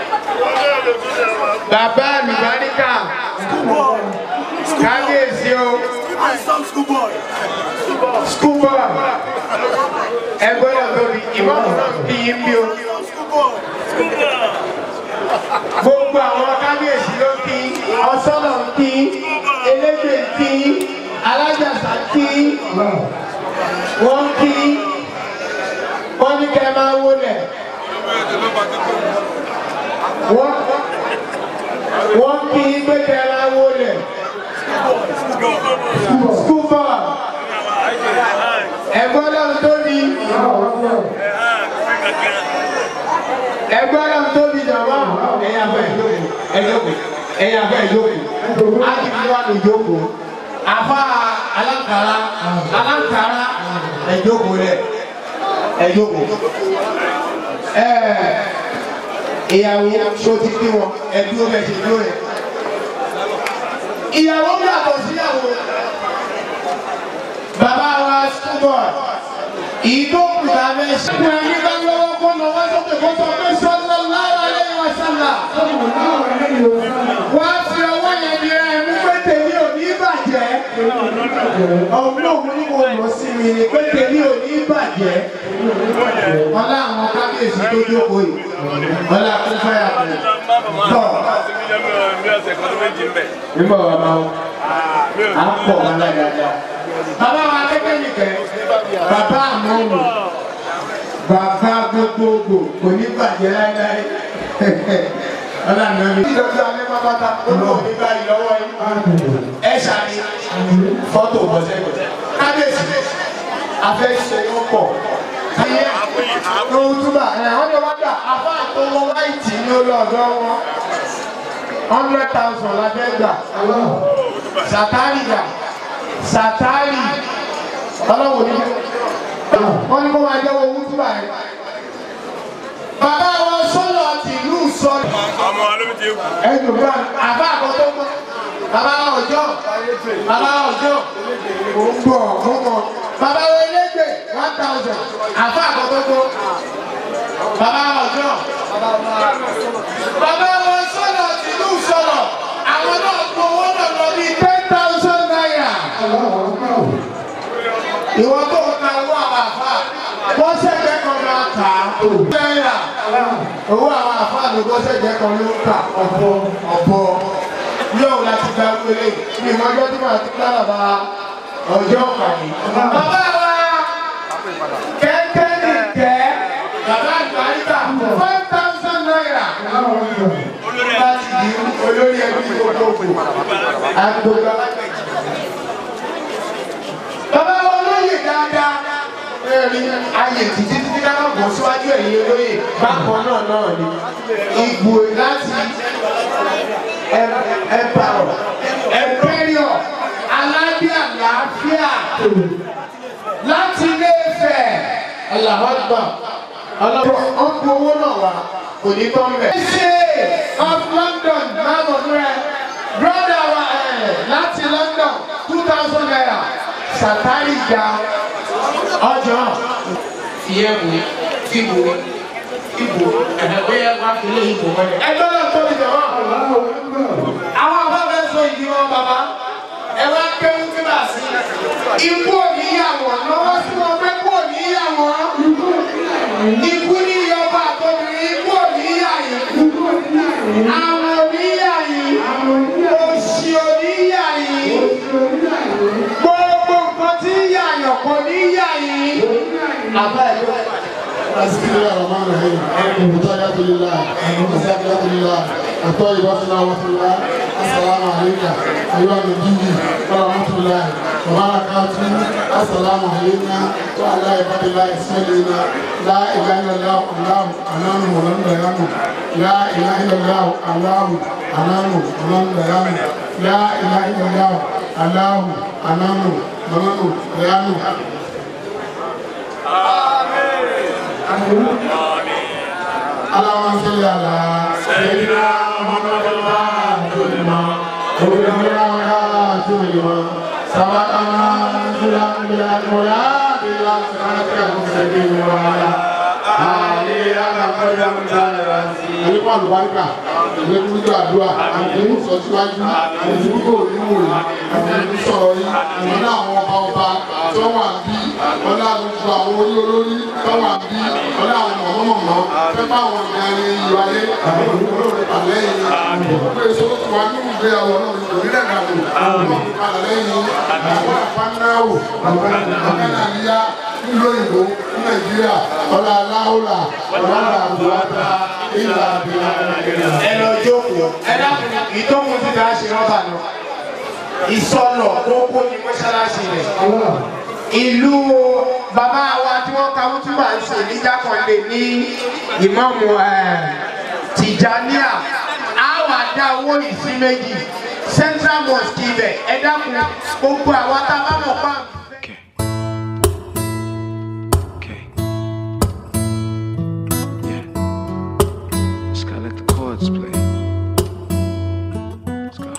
bàbá àlùbáríkà kábíyèsí o skúbọ̀ ẹ gbọ́dọ̀ tóbi ìmọ̀ràn kí yín bí o gbogbo àwọn kábíyèsí ló kí ọsọ́nà kí elégbè kí alájàsá kí wọ́n kí wọ́n ní kẹ́ máa wọlé wọ́n wọ́n kí pé kẹ́ máa wọlé skúbọ̀ ẹ̀gbọ́n náà tóbi ẹgbẹ́ náà tóbi jàmbá ẹ̀yà fẹ́ ẹ̀jókòó ẹ̀yà fẹ́ ẹ̀jókòó ákìtì wà ní ìjókòó àfa alákàrà alákàrà ẹ̀jókòó rẹ̀ ẹ̀jókòó ẹ̀ ìyàwó sotí bí wọn ẹ̀dúró bẹ̀ ṣe dúró rẹ̀ ìyàwó yàtọ̀ síyàwó bàbá wa skúbọ̀ ìdókùtà bẹ́ẹ̀ ṣe. Ṣé ẹni bá lọ́wọ́ kó lọ́wọ́ sókè kó sọ pé sọ́lá lára lẹ́yìn wa sálà? Wá fi ọwọ́ yẹn di ẹ̀ mú pé tèmi ò ní bàjẹ́. Ọ̀hún náà mo ní mo lọ sí mi ni pé tèmi ò ní bàjẹ́. Ọlá àwọn kábíyèsí tó jókòó yìí. Ọlá kún fáyà kù. Tọ́. Nígbà wà máa ń. À ń pọ̀ wọn láyàá. Bàbá wa kékeré nìkẹ́ bàbá àmọ́nù bàbá gbogbogbò kò ní bàjẹ́ láíláí ọlànà mi. ìdọ̀tí alẹ́ máa bá ta olóò ní báyìí lọ́wọ́ yìí ẹ ṣàní fọ́tò bọ́sẹ̀gbẹ̀. kábíyèsí afẹ́ ṣe wọ́n pọ̀. ayé lóhun túbà ẹ̀ wọ́n ní wọ́n gbà afá tó wọ́n wáìtì ní olóòdó wọn hundred thousand la fẹ́ gbà sàtárì gbà sàtárì ọlọ́wọ́ ní wọ́n ní kó máa jẹ́wọ́ owó túbà rẹ̀. bàbá wọn sọ́lọ̀ ti ìlú sọ́lọ̀. ọmọ alóbi ti kú. ẹ̀dùn bá àbá àkọ́tọ́ mọ́ bàbá ọjọ́ bàbá ọjọ́ mò ń bọ̀ mò ń bọ̀ bàbá wọn elégbè one thousand àbá àkọ́tọ́ mọ́ bàbá ọjọ́ bàbá wọn sọ́lọ̀ ti ìlú sọ́lọ̀ àwọn náà gbowó náà lọ bí ten thousand naira ìwọ tó ń ta owó àwọn àfa wọ́n ṣẹ̀jẹ̀ kan máa kà á. náírà owó àwọn àfa ló wọ́n ṣẹ̀jẹ̀ kan ló ń kà ọ̀bọ ọ̀bọ yóò láti gba wọlé ní ìmọ̀jọ́ tí màá ti dára bá ọjọ́ kàní. bàbá wa kẹ́kẹ́ ní kẹ́ bàbá àgbáríkà five thousand naira láti di olórí ẹbí gbogbogbò àgbògbà bàbá olóyè dáadáa ẹ̀rí ayè títí títí ká máa bọ̀ síwájú ẹ̀yìn olóyè bákan náà náà ni ìgbò láti ẹ̀pàrọ̀ ẹ̀pẹ́rìọ̀ aládé àlàáfíà láti ilé Ifẹ̀ aláwọ̀gbà ọlọ́wọ́ ọ̀pọ̀ owó náà wà kò ní tán bẹ̀. ṣe of London máa bọ̀ fún ẹ brother wa ẹ̀ láti London two thousand naira sàtárì gba ọjọ́ ìyẹ̀wò ìbò ìbò ẹ̀hẹ̀wé wá sílé ìbò mọ́lẹ̀. ẹgbẹ́ náà tó ti jọ̀wọ́. àwọn afẹ́fẹ́ sọ ìdí wọn bàbá ẹ wá kéwú tí bá sí. ikú òní yà wọ́n lọ́wọ́ sí wọn pé kú òní yà wọ́n. ikú ní ìyọba àtọ́bìnrin ikú òní yà yìí. àwọn òní yà yìí. òṣì òní yà yìí. gbogbo nǹkan tí ń yà yàn kò ní yà yìí. àbá ẹ̀ ló بسم الله الرحمن الرحيم البدايات لله والزاكيات لله الطيبات لله وفي الله السلام عليك ايها النبي ورحمه الله وبركاته السلام علينا وعلى عباد الله الصالحين لا اله الا الله الله انام ولم ينام لا اله الا الله الله انام ولم ينام لا اله الا الله aláhù anánù mọ́nánù ẹ̀yánù. اللهم صل على سيدنا محمد الفاتح لما وبلغ الخاتم لما سبقنا سلام بالأكملات إلى صراطك المستقيم وعلى آله حق قدر Àlékún àlùbáríkà, àlékún gbígbà àdúrà, àlékún ìsọsíwájú, àlékún kò nínú rẹ̀, àlékún sọ̀rọ̀ yìí, àwọn àwọn ọba ọba tó wà bí, ọlá gbogbo àwọn orí olórí tó wà bí, ọlá àwọn mọ̀mọ́mọ̀mọ́, fẹ́ bá àwọn ọ̀gá ẹni ìlú ayé, àwọn olórí pàlẹ́ yìí, gbogbo èso tó ti wá nínú ìgbéyàwó náà ní orílẹ̀ èdè àwọn pàlẹ́ yìí, àwọn àpánáwò, àwọn àgbẹ̀nàlíyá nílùú òyìnbó ní Nàìjíríà, ọlá aláhùlà, ọlá àbúrátà, ìlà àbílà. ẹ lọ jókòó ẹ dákun ìtọ́kùn ti dá ṣe rọ́bà lọ ìsọlọ kókó ní mọ́ṣáláṣí rẹ̀ ìlú bàbá wa tí wọ́n ka wútúbà ń ṣe ní jákàndé ní ìmọ̀mù tìjàníà á wà dá owó yìí sí méjì central mosque ibẹ̀ ẹ dákun gbogbo àwa tá a bá mọ̀ pa. Just gotta let the chords play. Let's go.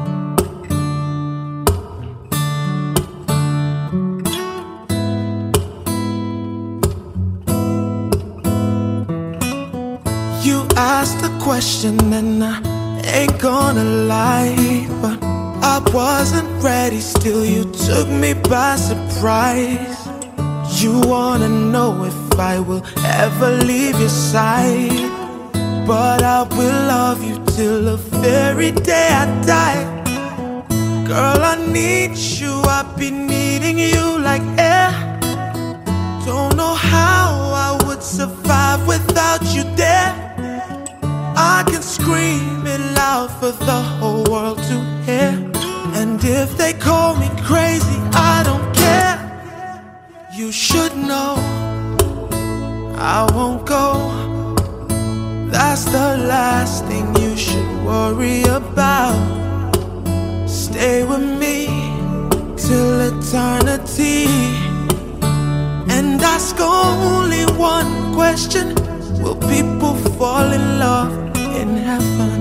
You asked the question and I ain't gonna lie, but I wasn't ready. Still, you took me by surprise. You wanna know if I will ever leave your side, but I will love you till the very day I die. Girl, I need you. I've been needing you like air. Don't know how I would survive without you there. I can scream it loud for the whole world to hear. And if they call me crazy, I don't care. You should know I won't go. That's the last thing you should worry about. Stay with me till eternity and ask only one question Will people fall in love in heaven?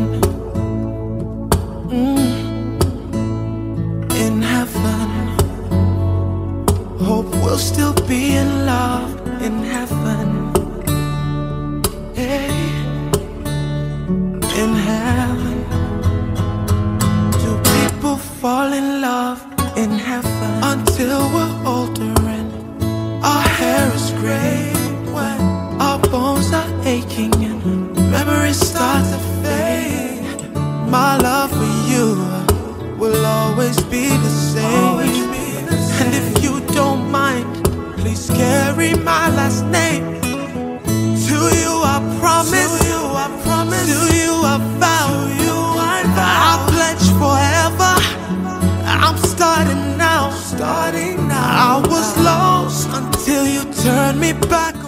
Mm. In heaven. Hope we'll still be in love in heaven. Hey. In heaven. Do people fall in love in heaven until we're older and our hair is gray when our bones are aching and memories start to fade. My love for you will always be the same. And if you don't mind, please carry my last name. To you I promise. To you I promise. To you I vow. To you I vow. I pledge forever. I'm starting now. Starting now. I was lost until you turned me back